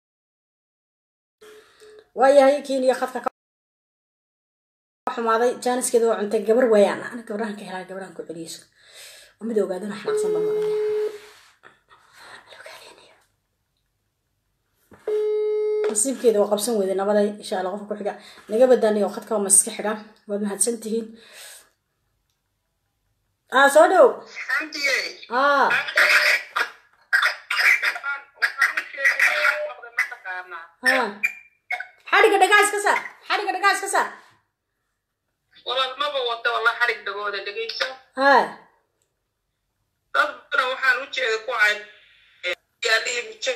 [SPEAKER 2] waayahay kenya khadka ka xumaaday jaaniskeeda waa cuntay gabar waayaan ana gabarahan ka helaa gabarahan ku celiyeyso oo mid ogaadana xanaaqsan baan malaya nasiibkeeda waa qabsan weyday nabaday insha allah qofka ku xiga naga badaanay oo khadka waa maska xiga waad mahadsan tihiin ah soo dhow
[SPEAKER 6] xamdiye
[SPEAKER 2] ah ah xadhiga dhagaa iska saar xadhiga dhagaa iska saar
[SPEAKER 6] walaal maba wata walaa xarig dhagooda dhegeyso
[SPEAKER 2] ha
[SPEAKER 6] dad badan waxaan u jeeda ku cay yaalihii mijo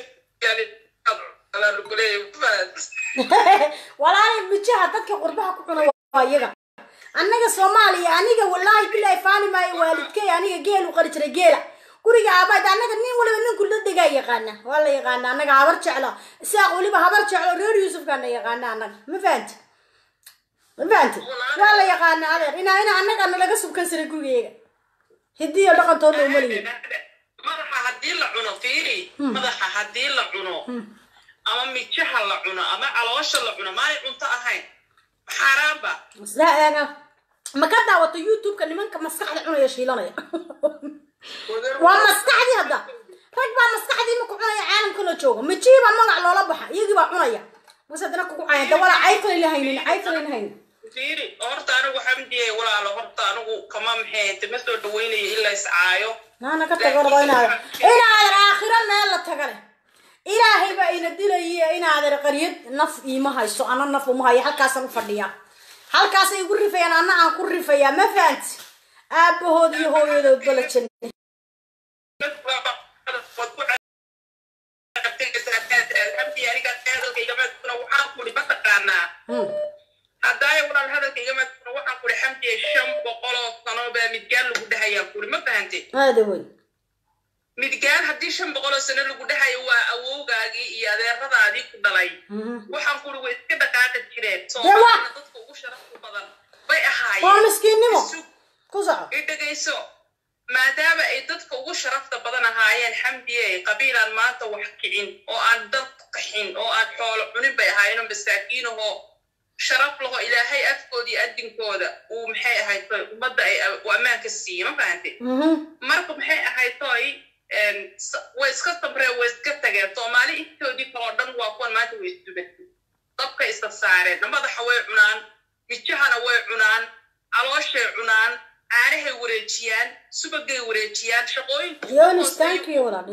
[SPEAKER 2] walaalay mijaha dadka qurbaha ku cuna waa iyaga annaga soomaaliya aniga wallaahi bilaahi faani maayo waalidkay aniga geel u qari jiray geela guriga aabayd annaga nin waliba ninku la degaa yaqaana waa la yaqaana annaga habar jeclo isaaq weliba habar jeclo reer yuusufkaana yaqaana annaga ma fahanti ma fahanti waa la yaqaana adeer inaa ina annagana laga subkan jiray gurigeega hidiyo dhaqantoodna umaliyin
[SPEAKER 6] madaxa haddii la cuno fiiri madaxa haddii la cuno ama mijaha la cuno ama caloosha la cuno maanay cunto ahayn xaaraanba
[SPEAKER 2] maslaaga ma ka daawato youtube-ka nimanka maskaxda cunaya shiilanaya waa maskaxdii hadda rag baa maskaxdii maku cunaya caalamka la jooga mijihii baa magac loola baxa iyagii baa cunaya mas haddana kugu cayan dawala cayfalayna haynin cayfalayna haynin
[SPEAKER 6] fiiri horta anigu xamdiye walaalo horta anigu kama maxay ma soo dhaweynayo in la iscaayo
[SPEAKER 2] naana ka tago rabo inaad inaadan aakhiro meel la taga leh ilaahay baa ina dilaya inaadan qaryad naf iima hayso ana naf uma hayo halkaasaan u fadhiyaa halkaasay igu rifayaan anna aan ku rifayaa ma fahanti aabahood iyo hooyadoodba la janne
[SPEAKER 6] haddaaya walaal hadalkayga maaduna waxaan kuri xamdiye shan boqoloo sano baa midgaan lagu dhahayaa kuri ma fahante
[SPEAKER 2] aada weyn
[SPEAKER 6] midgaan haddii shan boqoloo sano lagu dhahayo waa awowgaagii iyo adeeradaadii ku dhalay waxaan kuri way iska dhaqaaqi jireen soomaalina dadka ugu sharafta badan bay
[SPEAKER 2] waa
[SPEAKER 6] ahaayeen
[SPEAKER 2] miskiinnimo
[SPEAKER 6] Isu-
[SPEAKER 2] ku soco
[SPEAKER 6] i dhegayso maadaama ay dadka ugu sharafta badan ahaayeen xamdiye qabiilaan maanta wax kicin oo aan dad qaxin oo aan xoolo cunin bay ahaayeen oo masaakiinahoo sharaf laho ilaahay afkooda iyo adinkooda uu maxay ahayd ummadda ay u ammaanka siiye ma fahante marka maxay ahayd toy way iska sabreen way iska tageen soomaali intoodii kaloo dhan waa kuwan maanta way isdubatay dabka isa saareen madaxa way cunaan mijahana way cunaan calooshay cunaan caanahay wareejiyaan subagay wareejiyaan shaqooyinka
[SPEAKER 2] Yonis, thank you, walaal.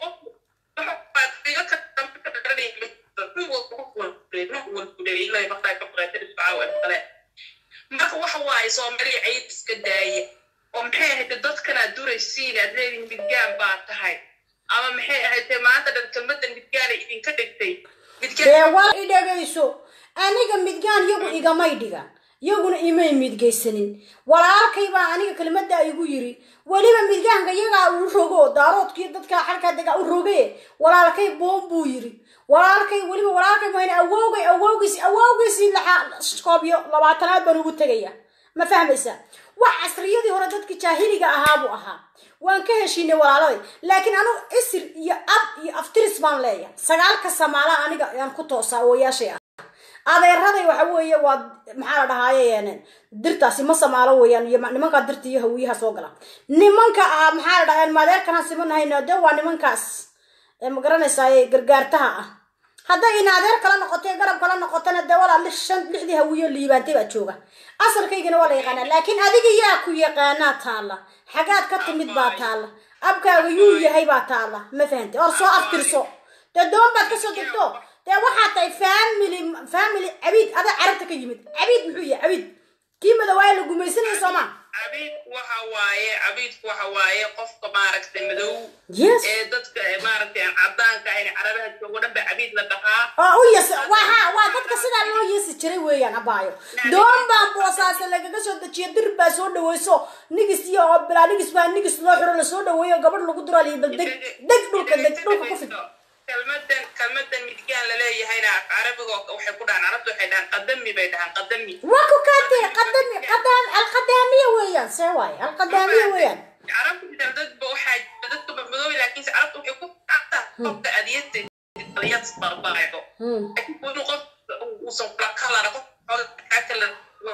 [SPEAKER 6] marka waxa waaye soomaaliya cayib iska daaya oo maxay ahayd dadkan aad duraysiin aad leedihin midgaan baa tahay ama maxay ahayd maanta dhan kelmadan midgaana idinka dhigtay
[SPEAKER 2] dee wal i dhegayso aniga midgaan yagu igamay dhigan yaguna imay midgaysanin walaalkay baa aniga kelmadda igu yiri weliba midgaanka yagaa uu rogo daaroodkii dadka xalkaa degaa u roge walaalkay boon buu yiri walaalkay weliba walaalkay mahayna awowgay awowgiis awowgiisii laxaa koobyo labaatanaad baan ugu tegaya ma fahmaysa wax casriyadii hore dadkii jaahiliga ahaa buu ahaa waan ka heshiinay walaaladay laakiin anigu isir iyo ab iyo aftiris baan leeyahay sagaalka samaala aniga ayaan ku toosaa ooyaashay ah adeeraday waxa weeye waa maxaa la dhahaaye dirtaasi ma samaalo weeyaan iyo nimankaa dirta iyo hawiyaha soo gala nimanka ah maxaa la dhahaa maadeerkanaan simanahayno de waa nimankaas ee ma garanaysaa gargaartaha ah hadday in adeer kala noqotay garab kala noqotana dee walaa lix shan lixdii hawiyo liibaantay baa jooga asalkaygana waa la yaqaanaa laakiin adiga yaa ku yaqaanaa taalla xagaad ka timid baa taalla abkaaga yuu yahay baa taalla ma fahantay or soo aftirso dee doon baad kasoo degto dee waxaa tahay family family cabiid adaa carabta ka yimid cabiid muxuu yahay cabiid kii madawaaye la gumaysanaya soomaa
[SPEAKER 6] cabiid waxa waaye cabiidku waxa waaye qofka maaragtay madow
[SPEAKER 2] yes
[SPEAKER 6] ee dadka maaragtay aan cadaanka ahayn carabaha joogo dhan ba cabiid la dhahaa
[SPEAKER 2] oo u yas waha waa dadka sidaa loo yeesi jiray weeyaan abaayo doon baan boosaase lagaga soo dejiyo dir baa soo dhaweyso nigis iyo oo bilaa nigis baa nigis loo xiro lasoo dhaweeyo gabadh lagu dura liyo bal deg deg dhulka deg dhulka ku fid
[SPEAKER 6] kelmadan kelmadan midgaan laleeyahayna carabiga waxay ku dhahaan carabta waxay dhahaan qadami bay dhahaan qadami
[SPEAKER 2] waa ku kaatee qadami qadaam alqadaamiya weeyaan see waaye alqadaamiya weeyaan
[SPEAKER 6] carabta jiraan dadba waxaa jira dadka madoobi laakiinse carabta waxay ku dhacdaa qofka adiyada adiyad barbaayo laakiin inuu qof uusan kula kalara kala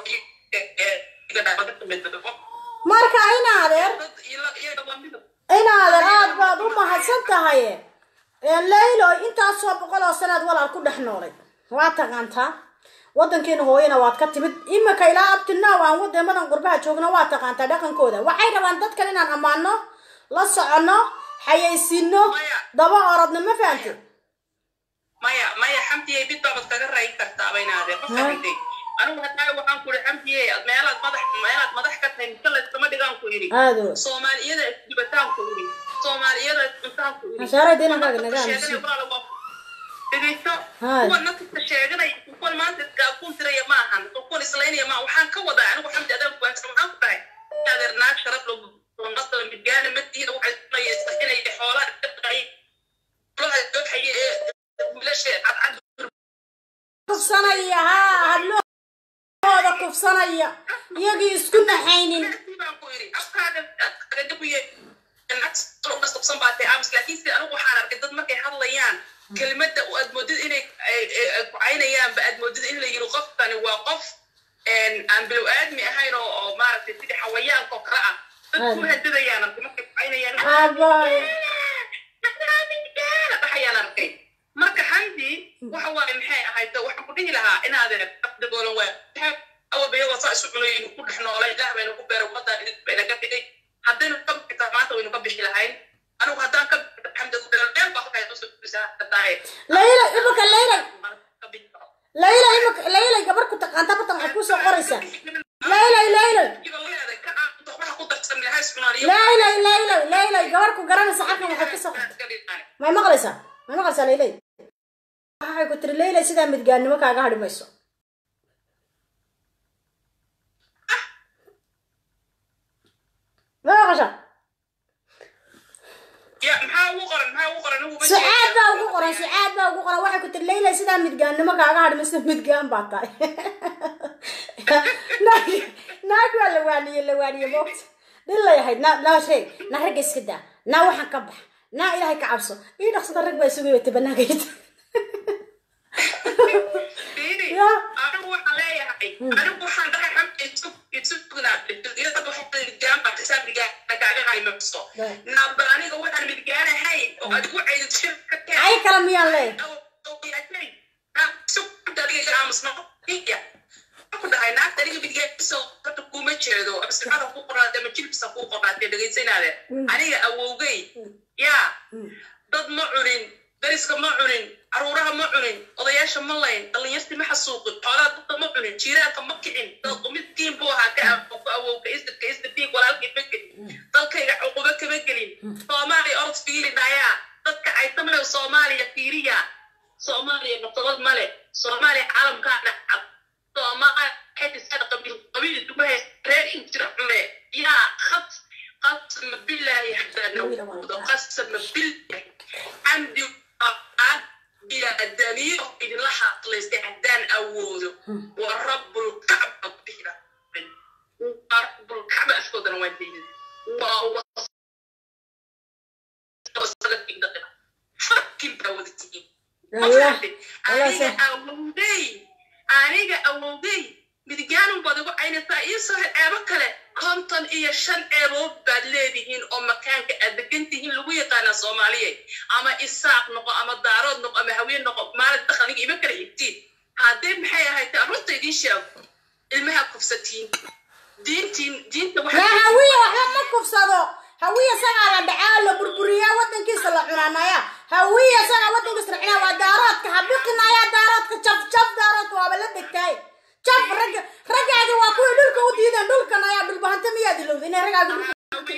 [SPEAKER 2] marka ina adeer ina adeer aad baad u mahadsan tahay laylo intaasoo boqol oo sanaad walaal ku dhex noolay waa taqaantaa wadankeena hooyana waad ka timid imika ilaa abtinaaw aan wadamadan qurbaha joogno waa taqaantaa dhaqankooda waxay rabaan dadkan inaan ammaano la soconno xayaysiino daba orodno ma fahamti
[SPEAKER 6] maya maya xamdiyey mid baabad kaga rayn kartaa baynaadee ma fahantay anigu hataa waxaan ku ihi xamdiyey meelaad madax meelaad madax ka tahay mise layskama dhigaan ku idhi
[SPEAKER 2] aado
[SPEAKER 6] soomaaliyada isdibataan ku idhi soomaaliyada iscuntaan ku idhi
[SPEAKER 2] Hashaarada inankaaga naga aamusi.
[SPEAKER 6] dhegeyso
[SPEAKER 2] Hai.
[SPEAKER 6] kuwa nafta sheeganaya kuwan maanta gaakuun tiraya ma ahan kuwan islaynaya ma waxaan ka wadaa anigu xamdi adaan kuwaansan waxaan ku dhahay adeer naag sharaf lagu nasala midgaana madiina waxay sunayaysa inay xoolaa dhaqay xoolaha dooxaya ee wiilasha cadcad
[SPEAKER 2] kufsanaya haa hadlooda kufsanaya iyagii isku naxaynin
[SPEAKER 6] waxaan arkay dad markay hadlayaan kelmadda aad moodid inay kucaynayaanba aad moodid in la yiri qofkani waa qof aan bilow aadmi ahayn oo oo maaragtay sidii xawayaanka oo kale ah dad ku hadadayaan arkay markay kucaynayaan
[SPEAKER 2] Abay.
[SPEAKER 6] dhaxayaan arkay marka xamdi waxa waaye maxay ahayd waxaan ku dhihi lahaa inaadeen daboolan waa awabayagoo saa isu cunaynu ku dhex noolay ilaah baynu ku beeray ummadaan idin bayna ka dhigay haddaynu ka bixitaa maanta waynu ka bixi lahayn anigu haddaan ka bixito xamdi ku beeray meel baa halkaa soo bisaa tahay
[SPEAKER 2] layla imika layla layla imika layla gabar ku taqaanta bartan waxay kusoo qoraysaa layla layla layla layla layla gabar ku garanaysa xalkan waxay kasoo qortay may maqlaysaa may maqlaysaa laylay waxay ku tiri layla sidaa midgaannimo kaaga hadhi mayso ma maqashaa
[SPEAKER 6] maxaa ugu qoran maxaa ugu qoran ugu
[SPEAKER 2] sucaad baa ugu qoran sucaad baa ugu qoran waxay ku tiri layla sidaa midgaannimo kaaga hadhi mayso midgaan baa tahay naag naag waa la waaniye la waaniye moogta dhilay ahayd naa naa sheeg naa ragga iska daa naa waxaan ka bax naa ilaahay ka cabso ii dhaqsada rag baa isugu yimid banaagayda Ya.
[SPEAKER 6] anigu waxaan leeyahay anigu waxaan dhahay xamdi isu isu sugnaaday waxay midgaan baa xisaab midgaan kaaga haymaso
[SPEAKER 2] Ya.
[SPEAKER 6] naaba aniga waxaan midgaanahayn oo adigu ceydid shirka
[SPEAKER 2] ay kala miyaan leeyahay
[SPEAKER 6] ku dhahay naagta aniga midgaaniso horta kuma jeedo absicada ku qornaatay ama jilbisa ku qornaatay dhegaysanaade aniga awowgay yaa dad ma cunin dariska ma cunin caruuraha ma cunin odayaasha ma layn dhallinyarti ma xasuuqin xoolaha dadka ma cunin jiiraanka ma kicin dad midkiin buu ahaa ka ku awowka isdadka isdadiig walaalkii ma gelin dalkayga cuqubo kama gelin soomaaliya orod fiiri dhayaa dadka ay tamle soomaaliya fiiriya soomaaliya naqdabad male soomaaliya caalamkaa dhacab soomaaliya xetisada qabiil qabiil isugu hay reer injira cune yaa khas qasma bilaahi hadaa nawuudo qasma bilaahi camdi aan bilaadaniyo idinla hadlaystay haddaan awoodo wa rabbulkacba bixida waa rabbulkacba askoodana waan deynin waa fakin baa wada tihiin
[SPEAKER 2] Allah Allah
[SPEAKER 6] aniga
[SPEAKER 2] sa-
[SPEAKER 6] awowday aniga awowday midgaanun baad igu caynaysaa ii soo ceebo kale konton iyo shan ceebood baad leedihiin oo makaanka aad degan tihiin lagu yaqaanaa soomaaliya ama isaaq noqo ama daarood noqo ama haween noqo maalin dakhliga ima kala xigtiin haddee maxay ahayd runta idiin sheego ilmaha kufsatiin diintiin diinta
[SPEAKER 2] yaa hawiya waxba ma kufsado hawiya sagaa la dhacaa la burburiyaa wadankiisa la cunaanaya hawiya sagaa wadankiisa la cunaa waa daaroodka habiqinaya daaroodka jaf jaf daaroodka waaba la dhegtaay jaf ragga raggaadi waa kuwii dhulka u diideen dhulkan ayaa dhulbahanta miyaad ilowda inay raggaaga dhulka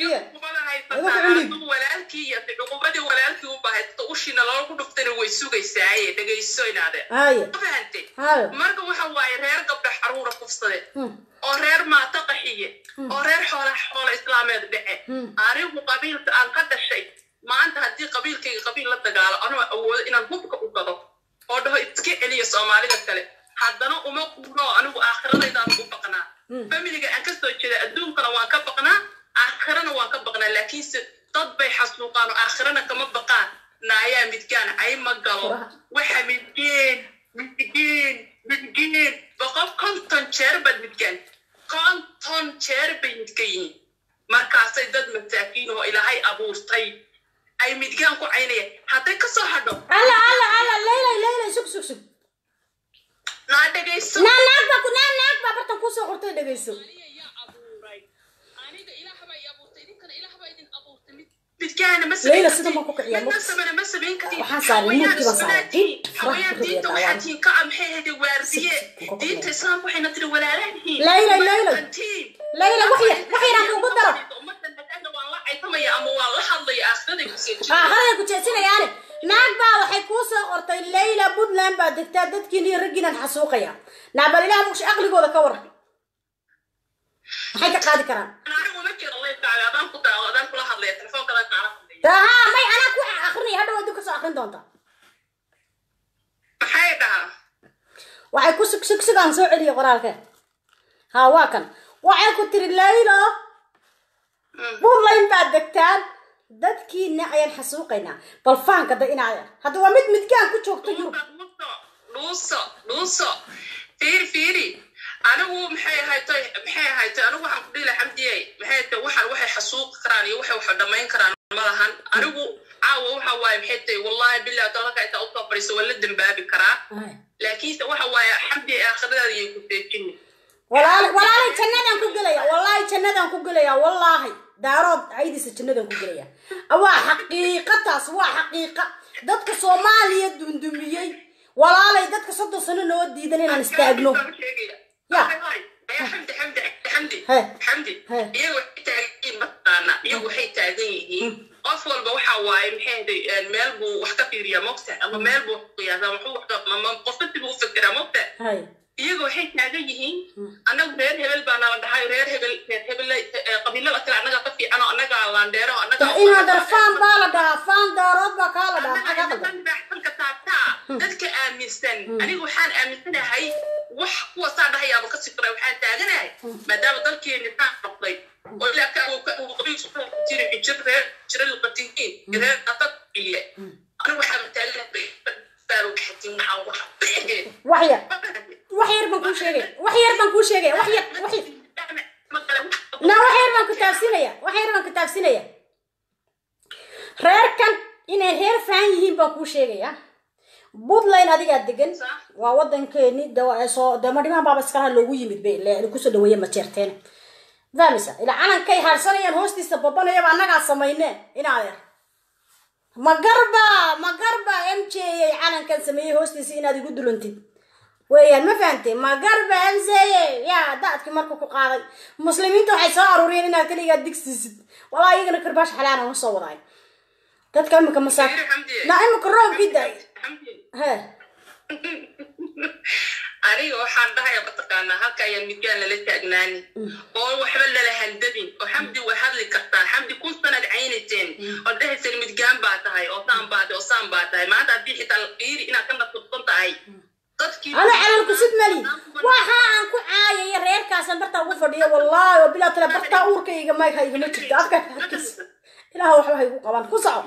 [SPEAKER 6] walaalkii iyo cuqubadii walaalkii u bahaysto ushina loogu dhuftana way sugaysaaye dhegayso inaade
[SPEAKER 2] haye
[SPEAKER 6] ma fahantay
[SPEAKER 2] haye
[SPEAKER 6] marka waxa waaye reer gabdha xaruura kufsade
[SPEAKER 2] Hmm.
[SPEAKER 6] oo reer maata qaxiye oo reer xoola xoola islaameed dhece
[SPEAKER 2] Hmm.
[SPEAKER 6] anigu qabiilka aan ka dhashay maanta haddii qabiilkayga qabiil la dagaalo anoo awoodo inaan hubka u gado oo dhaho iska celiya soomaalida kale haddana uma quuro anigu aakhiradaydaan u baqnaa familiga aan ka soo jeeda adduunkana waan ka baqnaa aakhirana waan ka baqnaa laakiinse dad bay xasuuqaan oo aakhirana kama baqaan naayaa midgaan ay ma galo waxa midgeen midgeen midgiin boqol konton jeer baad midgaan konton jeer bay midgan yihiin markaasay dad masaakiin oo ilaahay abuurtay ay midgaan ku caynayaan hadday ka soo hadho
[SPEAKER 2] alla alla alla leylay leylay sug sug sug
[SPEAKER 6] naa dhegayso
[SPEAKER 2] naa naag baa ku naa naag baa bartan kusoo qortay dhegayso
[SPEAKER 6] midgaana ma
[SPEAKER 2] Leyla, sida ma ku kiciyaa?
[SPEAKER 6] midna samana ma samayn kartiin
[SPEAKER 2] Waxaan saaray
[SPEAKER 6] Haweenaan
[SPEAKER 2] nuugtii baan saaray.
[SPEAKER 6] iswanaajiin.
[SPEAKER 2] Dib, faraha
[SPEAKER 6] Haweenaan
[SPEAKER 2] ku
[SPEAKER 6] diinta
[SPEAKER 2] ridaa
[SPEAKER 6] waxaa
[SPEAKER 2] waan.
[SPEAKER 6] tiin ka ah maxay ahayd waardiye
[SPEAKER 2] Sib, sib,
[SPEAKER 6] diinta islaamka waxayna tiri walaalaan yihiin
[SPEAKER 2] Leyla, Leyla.
[SPEAKER 6] Antiin.
[SPEAKER 2] Leyla, wax yar- wax yar aan kuugu daro.
[SPEAKER 6] Ummaddan haddaana waan la caytamaya ama waan la hadlaya aakhiraday ku soo
[SPEAKER 2] haa hadalay ku jeesinayaane naag baa waxay kuu soo qortay leyla puntland baa degtaa dadkiin iyo raggiinan xasuuqaya naabal ilaah muqsha aqligooda ka waran maxay ka qaadi karaan
[SPEAKER 6] anigu ma jiro leybkaaga adaan ku daawo adaan kula hadlaya telefoonkadan kaala hadlaya
[SPEAKER 2] haa may anaa ku akrinaya hadhow aduu kasoo akrin doonta
[SPEAKER 6] maxay dhahaa
[SPEAKER 2] waxay ku sug sug sugaan soo celiya qoraalke haa waa kan waxay ku tiri leylo puntland baad degtaan dadkiina ayaan xasuuqaynaa bal faanka da inaad hadda waa mid midgaan ku joogto yurub
[SPEAKER 6] dhuuso dhuuso fiiri fiiri anigu maxay ahaytay maxay ahaytay anigu waxaan ku dhihi xamdiyey maxay tahay waxaan waxay xasuuqi karaan iyo waxay wax dhamayn karaan ma lahan anigu caawa waxa waaye maxay tahay wallahi billahi dalka inta usoo fadhiiso waa la dembaabi karaa laakiinse waxa waaye xamdi aakhiradaada yay ku teejini
[SPEAKER 2] walaal walaalay jannadaan ku gelaya wallaahi jannadaan ku gelaya wallaahi daarood aydiisa jannadaan ku gelaya waa xaqiiqa taas waa xaqiiqa dadka soomaaliya dundumiyey walaalay dadka soddon sano noo diidan inaan istaagno Ya.
[SPEAKER 6] xamdi xamdi xamdi
[SPEAKER 2] He.
[SPEAKER 6] xamdi
[SPEAKER 2] He.
[SPEAKER 6] iyagu waxay taagan yihiin mataqaana iyagu waxay taagan yihiin qof walba waxa waaye maxay ahayd meel buu wax ka fiiriyaa mogta ama meel buu wax ku qiyaasaa wuxuu wax ka ama qofka dib u fikiraa mogta
[SPEAKER 2] hay
[SPEAKER 6] iyagu waxay taagan yihiin annagu reer hebel baa nala dhahay reer hebel reer hebel qabiilada kale annaga ka fiican oo annaga laandheero annaga
[SPEAKER 2] in hadar faan baa la dhahaa faan daarood baa kaa la dhahaa maxaa kaa qaldan
[SPEAKER 6] dadka taabtaa dadka aaminsan anigu waxaan aaminsanahay wax kuwa saa dhahayaaba ka sikray waxaan taaganahay maadaama dalkeeni taa noqday oo ilaa ka uu ka uu qabiilsu ku jiri xijir reer jira liqatihiin reer daqad ile anigu waxaan taaganahay baaru xatin waxaan wax beegeen
[SPEAKER 2] wax yar wax yar baan kuu sheegaya wax yar baan kuu sheegaya wax yar wax yar na wax yar baan ku taabsinaya wax yar baan ku taabsinaya reerkan inay reer faan yihiin baan kuu sheegaya puntland adigaa degan waa wadankeeni soo damadhimaan baaba iskalaha loogu yimid bay le kusoo dhaweeye majeerteen fahmaysa ilaa calankay haarsanayaan hoostiisa babanayaba annagaa samayne inaadeer magarba magarba m j ay calankan sameeyey hoostiisa inaad igu dulantid weeyaan ma fahantay magarba m j yaa daadkii marka ku qaaday muslimiinta waxay soo aruuriyeen inaad kaligaa digsiisid walaa iyagana karbaash xalaana ma soo wadaay dadka imika masaak na imika roobkii da he
[SPEAKER 6] aniga waxaan dhahaya mataqaanaa halka ayaa midgaan lala taagnaani oo waxba lala handabin oo xamdi way hadli kartaa xamdi kun sanad caynayseen oo dhahayseen midgaan baa tahay oo saan baa tahay oo saan baa tahay maanta haddii xitaa fiiri inaad ka nasubsan tahay dadkii
[SPEAKER 2] ana calal kusud mali waxa aan ku caayaya reerkaasan bartaa ugu fadhiyo wallaahi oo bilaa tale bartaa uurkayga mayka igama jirto afka harkiis ilaah waxba ha igu qaban ku soco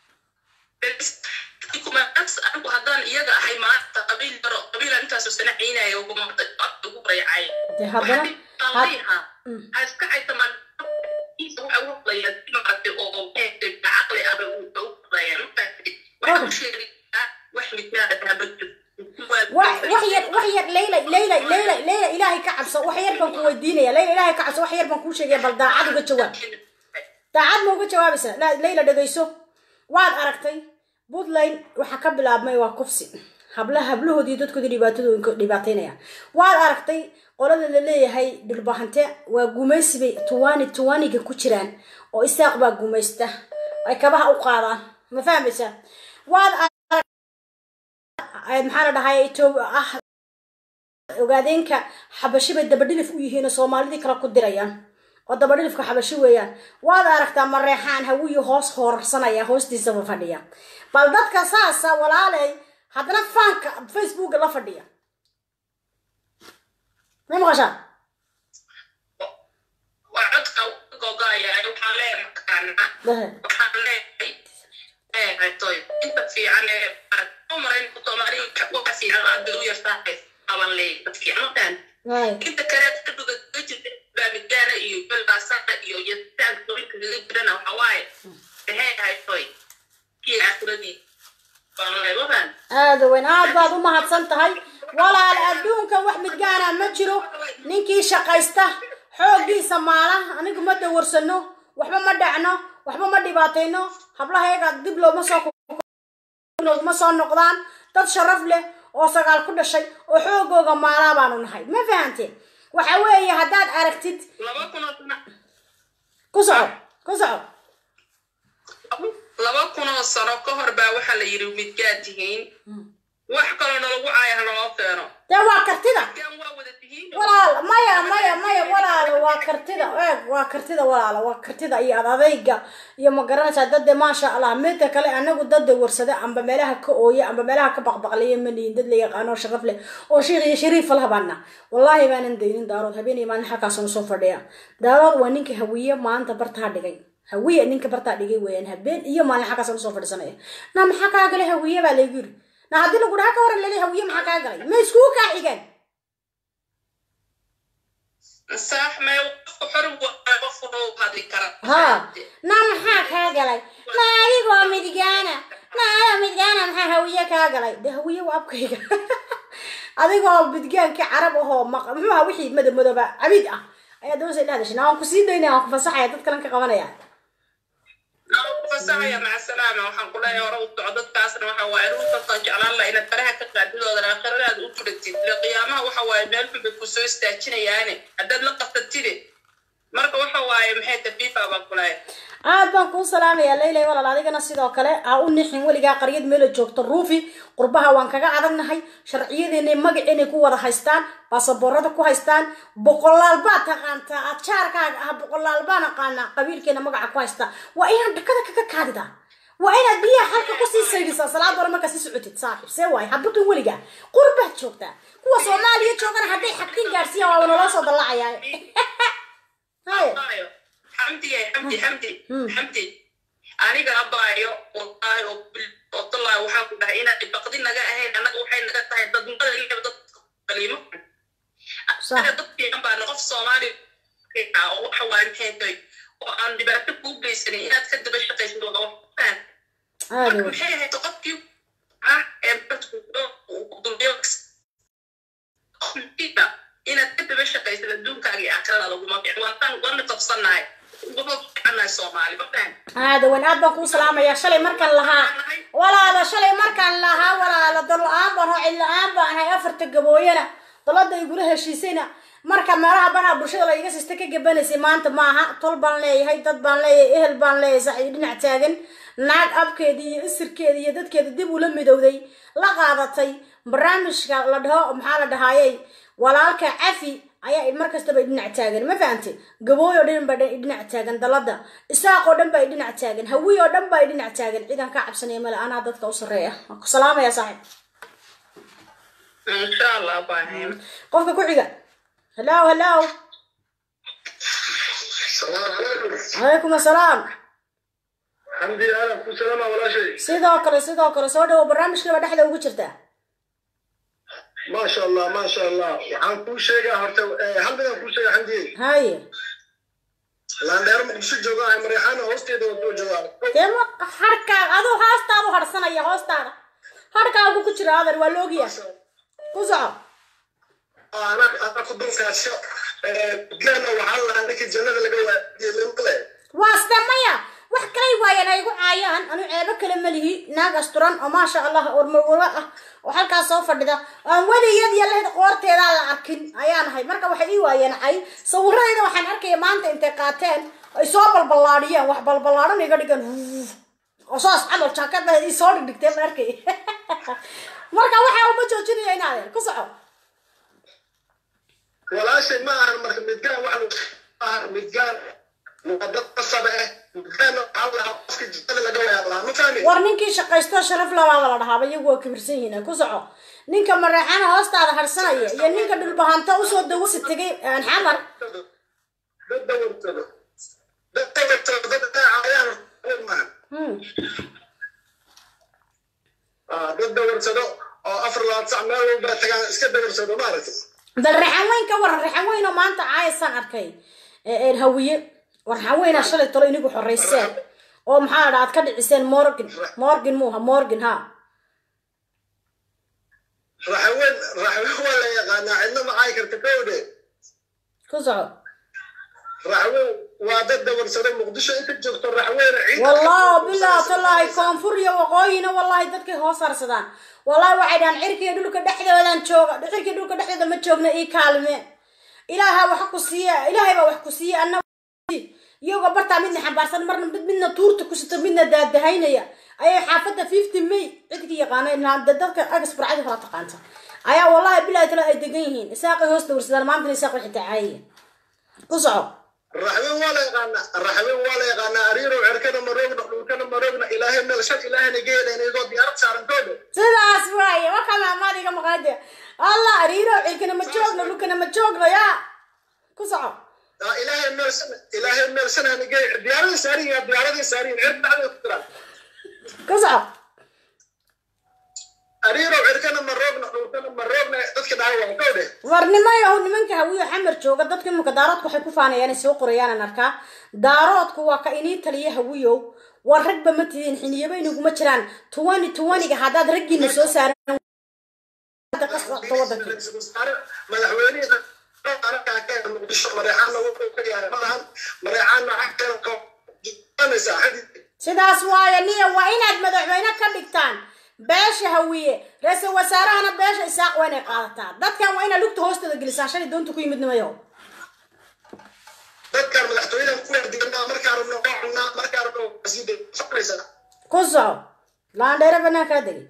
[SPEAKER 6] anigu haddaan iyaga ahay maanta qabiil yaro qabiila intaasoo sana ciynaya ugu rayacay
[SPEAKER 2] dee haddana had-
[SPEAKER 6] ha iska caytamaan waxa u hadlaya maaragtay oo caqli aba u hadlaya waxa u sheegaa wax midnaa
[SPEAKER 2] wax wax yar wax yar leyla leyla leyla leyla ilaahay ka cabso wax yar baan ku weydiinaya leyla ilaahay ka cabso wax yar baan kuu sheegaya bal daacad uga jawaab daacad ma uga jawaabaysaa La- leyla dhegayso waad aragtay puntland waxaa ka bilaabmay waa kufsi habla hablahoodii dadkoodii dhibaatadooyinka dhibaataynaya waad aragtay qolada la leeyahay dhulbahante waa gumaysi bay tuwani tuwaniga ku jiraan oo isaaq baa gumaysta ay kabaha u qaadaan ma fahmaysaa waad arag maxaa la dhahay Ethiopia ah ogaadeenka xabashi bay dabadhilif u yihiin oo soomaalidii kale ku dirayaan oo dabadhilifka xabashi weeyaan waad aragtaa mareexaan hawiyi hoos hoorsanaya hoostiisaba fadhiya bal dadka saasa walaaley haddana faanka facebooka la fadhiya ma maqashaa
[SPEAKER 6] waa codka gogaaya waxaan leeyahay makaana
[SPEAKER 2] Dahe.
[SPEAKER 6] waxaan leeyahay toy inta fiican ee marayn soomaaliya waxa fiican aad bay u yartahay qaban leey dadkiican
[SPEAKER 2] hay
[SPEAKER 6] inta kale ka dhuga ka jirta baamigaana iyo balbaasada iyo yasitaan gorinka kaga jirana waxa waaye maxay ahayd toy kii aakiradii baan leebadan
[SPEAKER 2] aada weyn aad baad u mahadsan tahay walaal adduunka wax midgaana ma jiro ninkii shaqaysta xooggiisa maala anigu ma dawarsano waxba ma dhacno waxba ma dhibaatayno hablahayaga dib looma soo looguma soo noqdaan dad sharaf leh oo sagaal ku dhashay oo xoogooga maalaa baanu nahay ma fahanteen waxa weeye haddaad aragtid
[SPEAKER 6] laba kun oo sano
[SPEAKER 2] ku soco ku soco
[SPEAKER 6] laba kun oo sano ka hor baa waxaa la yidhi midgaad tihiin wax kaloo nalagu caaya ha naloo keeno
[SPEAKER 2] dee waa kartida
[SPEAKER 6] midgaan waa wada tihiin
[SPEAKER 2] walaal maya maya maya walaalo waa kartida eeg waa kartida walaalo waa kartida iyo ad adayga iyo ma garanaysaa dade maasha allah midka kale anagu dada warsada amba meelaha ka ooya amba meelaha ka baqbaqlaya malihin dad la yaqaano sharaf leh oo sheikh iyo shariif lahabana wallaahi baanan daynin daarood habeenay maalin halkaasuna soo fadhiya daarood waa ninka hawiye maanta bartaa dhigay hawiye ninka bartaa dhigay weeyaan habeen iyo maalin halkaasuna soo fadhiisanaya na maxaa kaa galay hawiye baa laygu yiri na haddii lagu dhaha ka waran lele hawiye maxaa kaa galay ma iskugu kaa xigeen
[SPEAKER 6] saax mee qofku xor waa qofku u hadli kara
[SPEAKER 2] ها نعم حاك هاقلي ما أيقو مدقانا ما أيقو مدقانا محا هوية كاقلي ده هوية وابكيك أديقو بدقان كعرب وهو مق محا وحي مدى مدى با عبيد أه أيا دوسي لا دشنا وانكو سيدينا وانكو فصحيا تتكلم كقوانا يعني
[SPEAKER 6] fasaxaya maca salaama waxaan ku leeyahay hore u soco dadkaasna waxa waaye ruuxasan jeclaan la inaad faraha ka qaadidoodan aakhiradaad u turatid ile qiyaamaha waxa waaye meel xun bay kusoo istaajinayaane haddaad la qafatide marka waxa waaye maxay tafiifa baan ku leeyahay
[SPEAKER 2] aad baan kuu salaamayaa leylay walaal adigana sidoo kale ha u nixin weligaa qaryad meela joogto ruufi qurbaha waan kaga adagnahay sharciyadeena magaceena ku wada haystaan baasaboorada ku haystaan boqolaal baa taqaantaa aad jaarkaaga ah boqolaal baan aqaanaa qabiilkeena magaca ku haystaa waa inaad dhakada kaga kaadidaa waa inaad biyaha halka kusii saydisaa salaad hore markaa sii socotid saaxiib see waaye habukin weligaa qurbaad joogtaa kuwa soomaaliya joogana hadday xagtin gaadhsiiyaan waa naloo soo dallacayaa haye
[SPEAKER 6] Abaayo, xamdi yahay xamdi xamdi xamdi aniga abaayo wallaahi oo bil- oo tallaahi waxaan ku dhahay inaad baqdi naga ahayn annaga waxay naga tahay dadnimada ilaa dad kaliimo
[SPEAKER 2] Sax.
[SPEAKER 6] anaga dad fiican baana qof soomaali ah oo waxa waaye maxay tahay oo aan dhibaato kuu geysanin inaad ka daba shaqaysid waa wax faham
[SPEAKER 2] aada
[SPEAKER 6] marka
[SPEAKER 2] wey
[SPEAKER 6] maxay ahayd qofkii ah ee dadku dulmiyo inaad ka daba shaqaysid adduunkaaga iyo aakhirada laguma fiicin waantaan waana qabsannahay uguma fiicannahay soomaali ma fahan
[SPEAKER 2] aada weyn aad baan kuu salaamayaa shalay markaan lahaa walaalo shalay markaan lahaa walaalo dal la-aan baan hoo cid la-aan baan ahay afarta gabooyana dalada igula heshiisayna marka meelaha banaha bulshada la iga sista ka gabanaysay maanta maaha tol baan leeyahay dad baan leeyahay ehel baan leeyahay sax iyo dhinac taagan naag abkeeda iyo isirkeeda iyo dadkeeda dib ula midowday la qaadatay barnaamijka la dhaho maxaa la dhahaayey walaalka cafi ayaa mar kastaba dhinac taagan ma fahantay gabooy oo dhan baa dhinac taagan dalada isaaq oo dhan baa dhinac taagan hawiy oo dhan baa dhinac taagan ciidan ka cabsanaya male anaa dadka u sarreeya waan ku salaamaya saaxiib
[SPEAKER 6] insha allah baahay
[SPEAKER 2] qofka ku xiga hellow hellow
[SPEAKER 1] السلام عليكم
[SPEAKER 2] calaykum assalaam
[SPEAKER 1] حمدي انا كل سلامة ولا شيء
[SPEAKER 2] sidoo kale sidoo kale soo dhawo barnaamijkaba dhexda ugu jirtaa
[SPEAKER 1] ما شاء الله ما شاء الله وحان كل شيء هرتا هل بدنا كل شيء حمدي
[SPEAKER 2] haye
[SPEAKER 1] لان دار مقدسو جوغا مريحانا هوستيدا ودو جوغا
[SPEAKER 2] dee ma harkaaga aduu hoostaadu harsanaya hoostaada harkaagu ku jira adeer waa loogiya ku soco
[SPEAKER 1] انا انا كنت كاسو جانا وحال عندك الجنة لقى وادي لمقلة
[SPEAKER 2] waaste maya wax kalay waayeen ay igu caayaan anu ceebo kale malihi naag asturan oo maasha allah ormawala ah oo halkaas soo fadhida aan weligiyad iyo lehda qoorteedaa la arkin ayaan ahay marka waxay ii waayeen cay sawiradeeda waxaan arkaya maanta intay qaateen ay soo balballaadhiyeen wax balballaadhan iga dhigan wuuf. oo saas camal jaakada ii soo dhigdhigteen baan arkay marka waxa uma joojinaya in adeer ku soco
[SPEAKER 1] ولا شيء ما أهل مركب متقان وحلو أهل متقان وقدر قصبة متقان الله أفك الجنة لقى يا الله ما فاهمين
[SPEAKER 2] war ninkii shaqaysto sharaf labaaba la dhahaaba iyagu waa kibirsan yihiin ku soco ninka mareexana hoostaada harsanaya iyo ninka dhulbahanta usoo dawasi tegay aan xamar
[SPEAKER 1] ضد ورتبه ضد ورتبه ضد عيان ما
[SPEAKER 2] Hmm.
[SPEAKER 1] ضد ورتبه oo afar labaad sac meel walba tagaan
[SPEAKER 4] iska dabarsado maaragtay
[SPEAKER 2] bal raxan weyn ka waran raxan weyn oo maanta caayasaan arkay ee ee hawiye war raxan weynaa shalay talo inigu xoreyseen oo maxaa dha aad ka dhiciseen morgan morgan muuha morgan ha
[SPEAKER 4] raxaweyn raxaweyn waa la yaqaanaa cidna ma caayi karta kowdhe
[SPEAKER 2] ku soco
[SPEAKER 4] raxaweyn waa dad dabarsado muqdisho inta joogto raxweyne ciid
[SPEAKER 2] والله بالله والله كونفور يا وقوينا والله dadkay hoos harsadaan wallahi waxay dhahan cirkiga dhulka dhexdoodan jooga cirkiga dhulka dhexdooda ma joogna ii kaalme ilaaha wax ku siiya ilaahay baa wax ku siiya annaga iyago bartaa midna xambaarsan marna mid midna tuurta ku sito midna daadahaynaya ayay xaafadda fifty may cidkii yaqaana ilaa dadka agas burcada kala taqaanta ayaa wallahi billahi tala ay degan yihiin isaaqay hoos dawrsadaan maantana isaaq waxay tacaayaya ku soco
[SPEAKER 4] raxweyn waa la yaqaanaa raxweyn waa la yaqaanaa ariirow cerkana maroogna dhulkana maroogna ilaahay meel shan ilaahayna geedayna igoo diyaarad saaran kowdhe
[SPEAKER 2] sidaas waaye waka maamaadiga maqaade allah ariiro cilkana ma joogno dhulkana ma joogno yaa ku soco
[SPEAKER 4] Aa, ilaahay meel shan ilaahay meel shan hana geey diyaaradii saaran yihiin diyaaradii saaran yihiin cirka dhexdeeda ku jiraan
[SPEAKER 2] ku soco
[SPEAKER 4] ariirow cerkana maroogna dhulkana maroogna dadka dhaca waa kowdhe
[SPEAKER 2] war nimayahu nimanka hawiyo xamar jooga dadka imanka daaroodku waxay ku faanayaan soo qorayaan arkaa daaroodku waa ka inii taliya hawiyow war ragba ma tidin xiniyaba inaguma jiraan tuwani tuwaniga haddaad raggiina soo saaran qasqaqto wadanka
[SPEAKER 4] Ra'iisul wasaare madaxweynihii anagaa ka yahay muqdisho mareexaanna wuxuu ka yahay malahan mareexaanna xagteeda ka joogsanaysaa xadii
[SPEAKER 2] sidaas waaye niya waa inaad madaxweyne ka dhigtaan beesha hawiye ra-iisul wasaarahana beesha isaaq waa inay qaadataa dadkan waa inaad lugta hoostooda gelisaan shalay doonta ku yimid nimayo
[SPEAKER 4] dadkaan madaxtooyadan ku wardiganaa markaa rabno waa cunnaa markaa rabno waa sii daysanaysaa
[SPEAKER 2] ku soco laandheere banaan kaa degay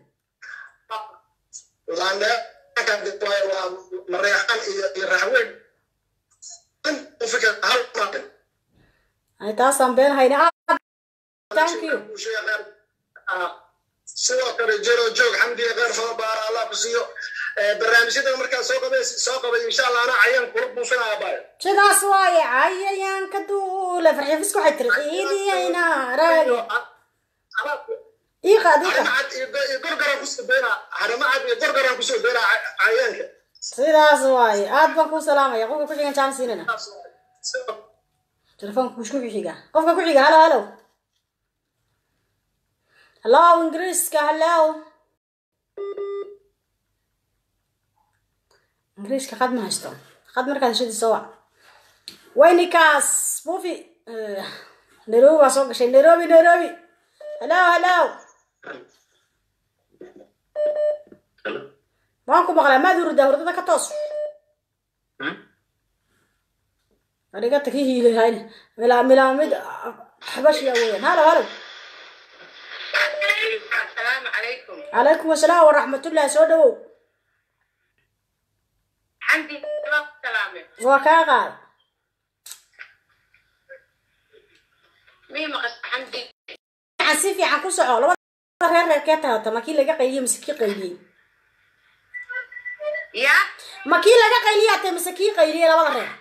[SPEAKER 4] laandheer waa mareexaan iyo iyo raxweyn in u fikir hal maalin
[SPEAKER 2] ay taasaan been hayna Ah, thank you
[SPEAKER 4] sidoo kale jero joog xamdiga kheyr fada baara allah ku siiyo barnaamijyadan markaa soo qabay soo qabay insha allah ana cayaan kula buufinaya baayo
[SPEAKER 2] sidaas waaye cayayaanka duule farxifisku waxay tiri ciidiyayna raagi ii qaad ii qaad
[SPEAKER 4] harimacad iyo gorgaran kusoo beynaa harimacad iyo gorgaran kusoo beynaa cayaanka
[SPEAKER 2] sidaas waaye aad baan kuu salaamaya qofka ku xigan jaan siinana telefoonka kush ku xiga qofka ku xiga halo halo halo ingiriiska halo ingiriiska qad ma haysto qad markaad heshadii soo wac waynikaas buufi Eh, nairobi baa soo gashay nairobi nairobi halo halo waan ku maqlaa maad hurdaa hurdada ka toos adiga taki hiilihayna milaa milaa mid xabashiya weeyaan halo halo
[SPEAKER 6] السلام عليكم
[SPEAKER 2] calaykum asalaam waraxmatullahi soo dhawow
[SPEAKER 6] عندي ثلاث سلامة
[SPEAKER 2] waa kaa qaad
[SPEAKER 6] مين مقص عندي
[SPEAKER 2] fiican si fiican ku soco labada reer reerkee tahata ma kii laga qayliyey mise kii qayliyey
[SPEAKER 6] يا
[SPEAKER 2] ma kii laga qayliyaa tahay mise kii qayliyey labada reer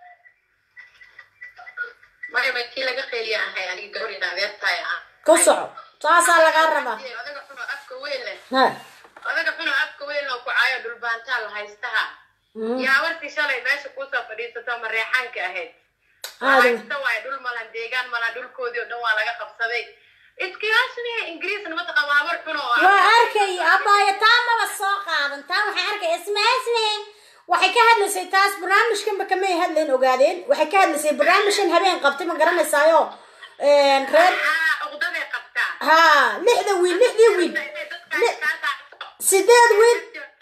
[SPEAKER 6] ما يبقى كي لقى خيلي أنا يعني قولي ده ذات
[SPEAKER 2] ku soco saasaa lagaa rabaa
[SPEAKER 6] odaga xuno afka weyn leh
[SPEAKER 2] ha
[SPEAKER 6] odaga xuno afka weyn leh ku caayo dhulbaantaa la haystaha yaa warkii shalay meesha kuusoo fadhiisato mareexaanka ahayd
[SPEAKER 2] aad
[SPEAKER 6] haysta waaye dhul malan deegaan malan dhulkoodii oo dhan waa laga qabsaday iskiyaasni ingiriisna mataqa waa war xuno oo
[SPEAKER 2] waa arkay abaayo taa maba soo qaadan taa waxaan arkay ismaasne waxay ka hadlaysay taas barnaamijkanba kamay hadlayn ogaadeen waxay ka hadlaysay barnaamijkan habeen qabtay ma garanaysaayo reer
[SPEAKER 6] haa uqdaday qabtaa
[SPEAKER 2] ha lixda wiil lixdii wiil Li- sideed wiil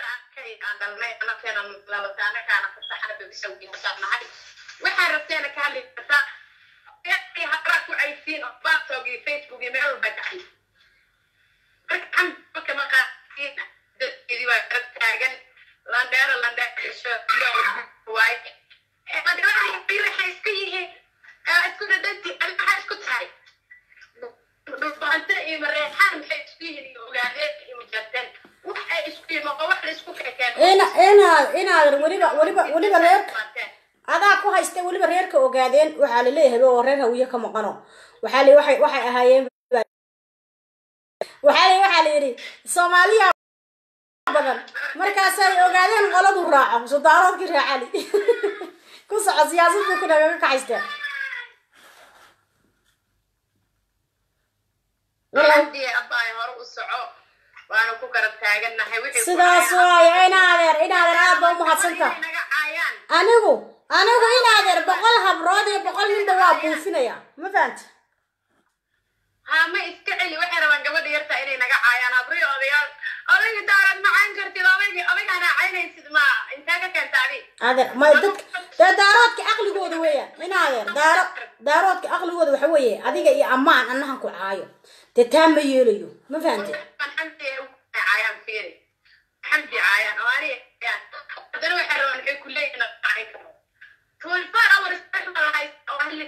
[SPEAKER 6] waxaa rabteena ka hadli kartaa habraa ku caysiin oo baatog iyo facebook iyo meel walba kacay marka camka maqaasiin dadkeedii waa garab taagan landheero landheersho waaye waxay iska yihiin isku dhadhanti maxaa isku tahay dhulbaante iyo mareexaan maxay isku yihiin iyo ogaadeen iyo mujarteen wax ay isku yihiin oo wax la isku kekeen
[SPEAKER 2] ina inaad inaad weliba weliba weliba reerka adaa ku haysta weliba reerka ogaadeen waxaa la leeyahay oo reer hawiye ka maqano waxaa la waxay waxay ahaayeen waxaa la waxaa la yidhi soomaaliya badan markaasay ogaadeen qoladu raaco sudaaroodkii raacali ku soco siyaasadda ku nagaga kaxaysteen
[SPEAKER 7] haddii abbaay hore u soco waana ku garab taagannahay wixii ku
[SPEAKER 2] sidaas
[SPEAKER 7] dhacay
[SPEAKER 2] waaye inaadeer inaadeer aad ba umahadsanta
[SPEAKER 7] inay naga caayaan
[SPEAKER 2] anigu anigu inaadeer boqol habrood iyo boqol ninba waa buufinaya ma fahanta
[SPEAKER 7] haa ma iska celi waxay rabaan gabadha yarta inay naga caayaan habriyo odayaal odayga daarad ma cayn kartid odayga odaygaana caynaysid ma intee ka keenta adi
[SPEAKER 2] adeer ma dadka dee daaroodka caqligooda weeyaan inaadeer daaro daaroodka caqligooda waxa weeye adiga iyo ammaan annahan ku caayo dee taa ma yeelayo ma fahante
[SPEAKER 7] xamdi ay caayaan fiiri xamdi caayaan oo ani haddana waxay rabaan waxay ku leeyihin cayn karo twenty four hours special hayst oo ahli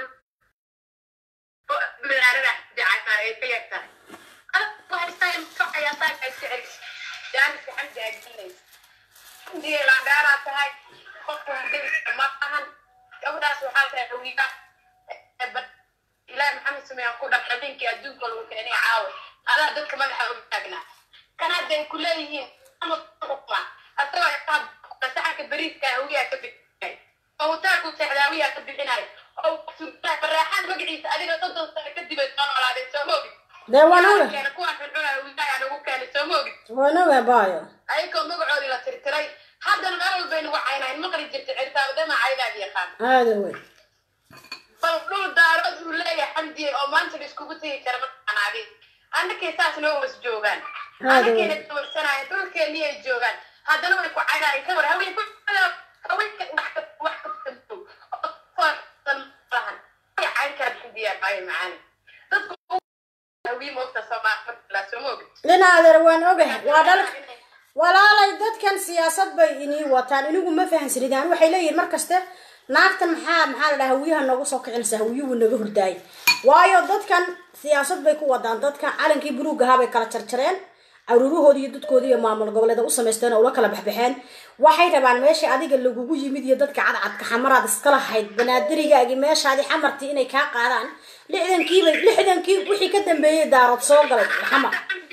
[SPEAKER 7] bilaarada xamdi caayaan ay ka yagtahay adku haystaa kacayaa saaka iska celis jaaniska xamdi ay gelinaysa xamdiga laandheeraa tahay qofku hadii ma ahan gabadhaas waxaa tahay hawiga ilaahi maxamed sameeyaan ku dhaq habeenkii adduunka lagu keenay caawa adaa dadka madaxa uga taagnaa kan hadda ay ku leeyihiin ama xukma asagoo saxanka beriiska hawiyaa ka bixinay oo hutaalku seexdaawiyaa ka bixinay oo baraaxaan magaciisa adiga soddon sano kadib ay soo noolaadeen soo moogid
[SPEAKER 2] dee waan oga
[SPEAKER 7] keena kuwaan xunxunaa wiilaa nagu keenay soo moogid
[SPEAKER 2] waan oga baayo
[SPEAKER 7] ayagoo magacoodii la tirtiray haddana meel walbay nagu caynayn maqli jirta cirtaabadama caydaadi yaqaan
[SPEAKER 2] aada wey
[SPEAKER 7] bal dhul daarood uu leeyahay xamdiye oo maanta la iskugu tegi kara mataqaanaadi annakay saas noo was joogaan annakayna dawarsanaayan dhulkeennii ay joogaan haddana way ku caynaayeen ka war haween ku haweenka wax ka wax ka tanto lahan way cayn kara xamdiya maayo macaani dadku hawii moogta soomaa soo moogi
[SPEAKER 2] inaadeer waan ogahay waa dhalka walaalay dadkan siyaasad bay inii wataan inigu ma fahansanidaan waxay leeyihin markaste naagtan maxaa maxaa la dhaha hawiyaha noogu soo kicinaysa hawiyuhu naga hurdaayay waayo dadkan siyaasad bay ku wadaan dadkan calankii buluug ahaa bay kala jarjareen caruurahoodi iyo dadkoodi iyo maamul goboleeda u samaysteen oo ula kala baxbaxeen waxay rabaan meesha adiga lagugu yimid iyo dadka cadcadka xamaraad iska lahayd banaadirigaagii meeshaadii xamartii inay kaa qaadaan lixdankiibay lixdankii wixii ka dambeeyey daarood soo galay xamar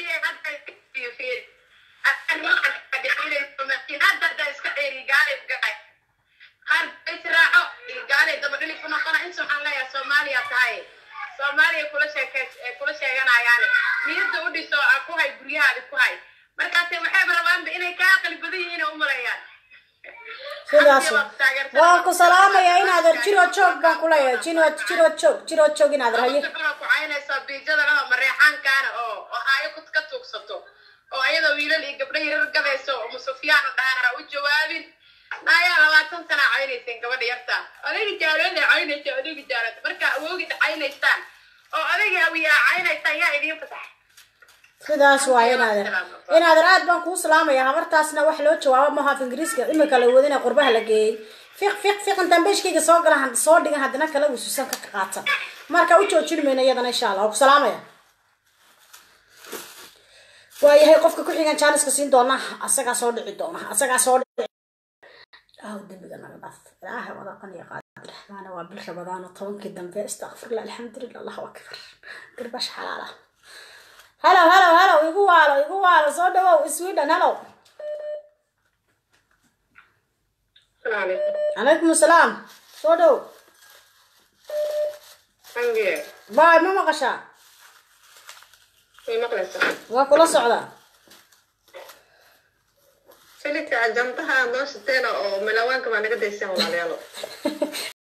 [SPEAKER 7] soomaaliya kula sheeke kula sheeganayaane niyadda u dhiso ku hay guryahaadi ku hay markaase waxayba rabaanba inay kaa aqli badan yihiin oo u malayaan
[SPEAKER 2] sidaas waan ku salaamayaa inaadeer jiro joog baan ku leeyahay jiro jiro joog jiro joog inaadeer haye
[SPEAKER 7] waxaa ku caynaysaa biijada laho mareexaankaana oo oo haayo ku ka tuugsato oo ayadoo wiilal iyo gabdho yarar gadayso oo musufyaan dhaana u jawaabin naayaa labaatan sana caynayseen gabadha yarta odayga jaalada caynaysa odayga jaalada marka awoogida caynaysaan oo odayga hawiyaa caynaysaan yaa idiin fasax
[SPEAKER 2] sidaas waay inaadeer inaadeer aad baan kuu salaamaya habartaasna wax loo jawaabo maaha af ingiriiska imika la wadina qurbaha la geeyey fiq fiq fiq intaan beeshkayga soo gala soo dhigan haddana kala wasuusan ka qaata marka u joojin mayna iyadana insha allah waa ku salaamaya waayahay qofka ku xigan jaaniska siin doona asagaa soo dhici doona asagaa soo dhici ilaahu dembiga naga dhaaf ilaahay wadaqan iyo qaadir raxmaana waa bil rabadaano tobankii dambe istakfirullah alxamdulilah allahu akbar garbash xalaala halo halo halo igu waalo igu waalo soo dhawow sweden halo calaykum asalaam soo dhow baay ma maqashaa waa kula socdaa
[SPEAKER 8] filika ajantaha noo shiteena oo milawaanka baa naga daysaan walaalayaalo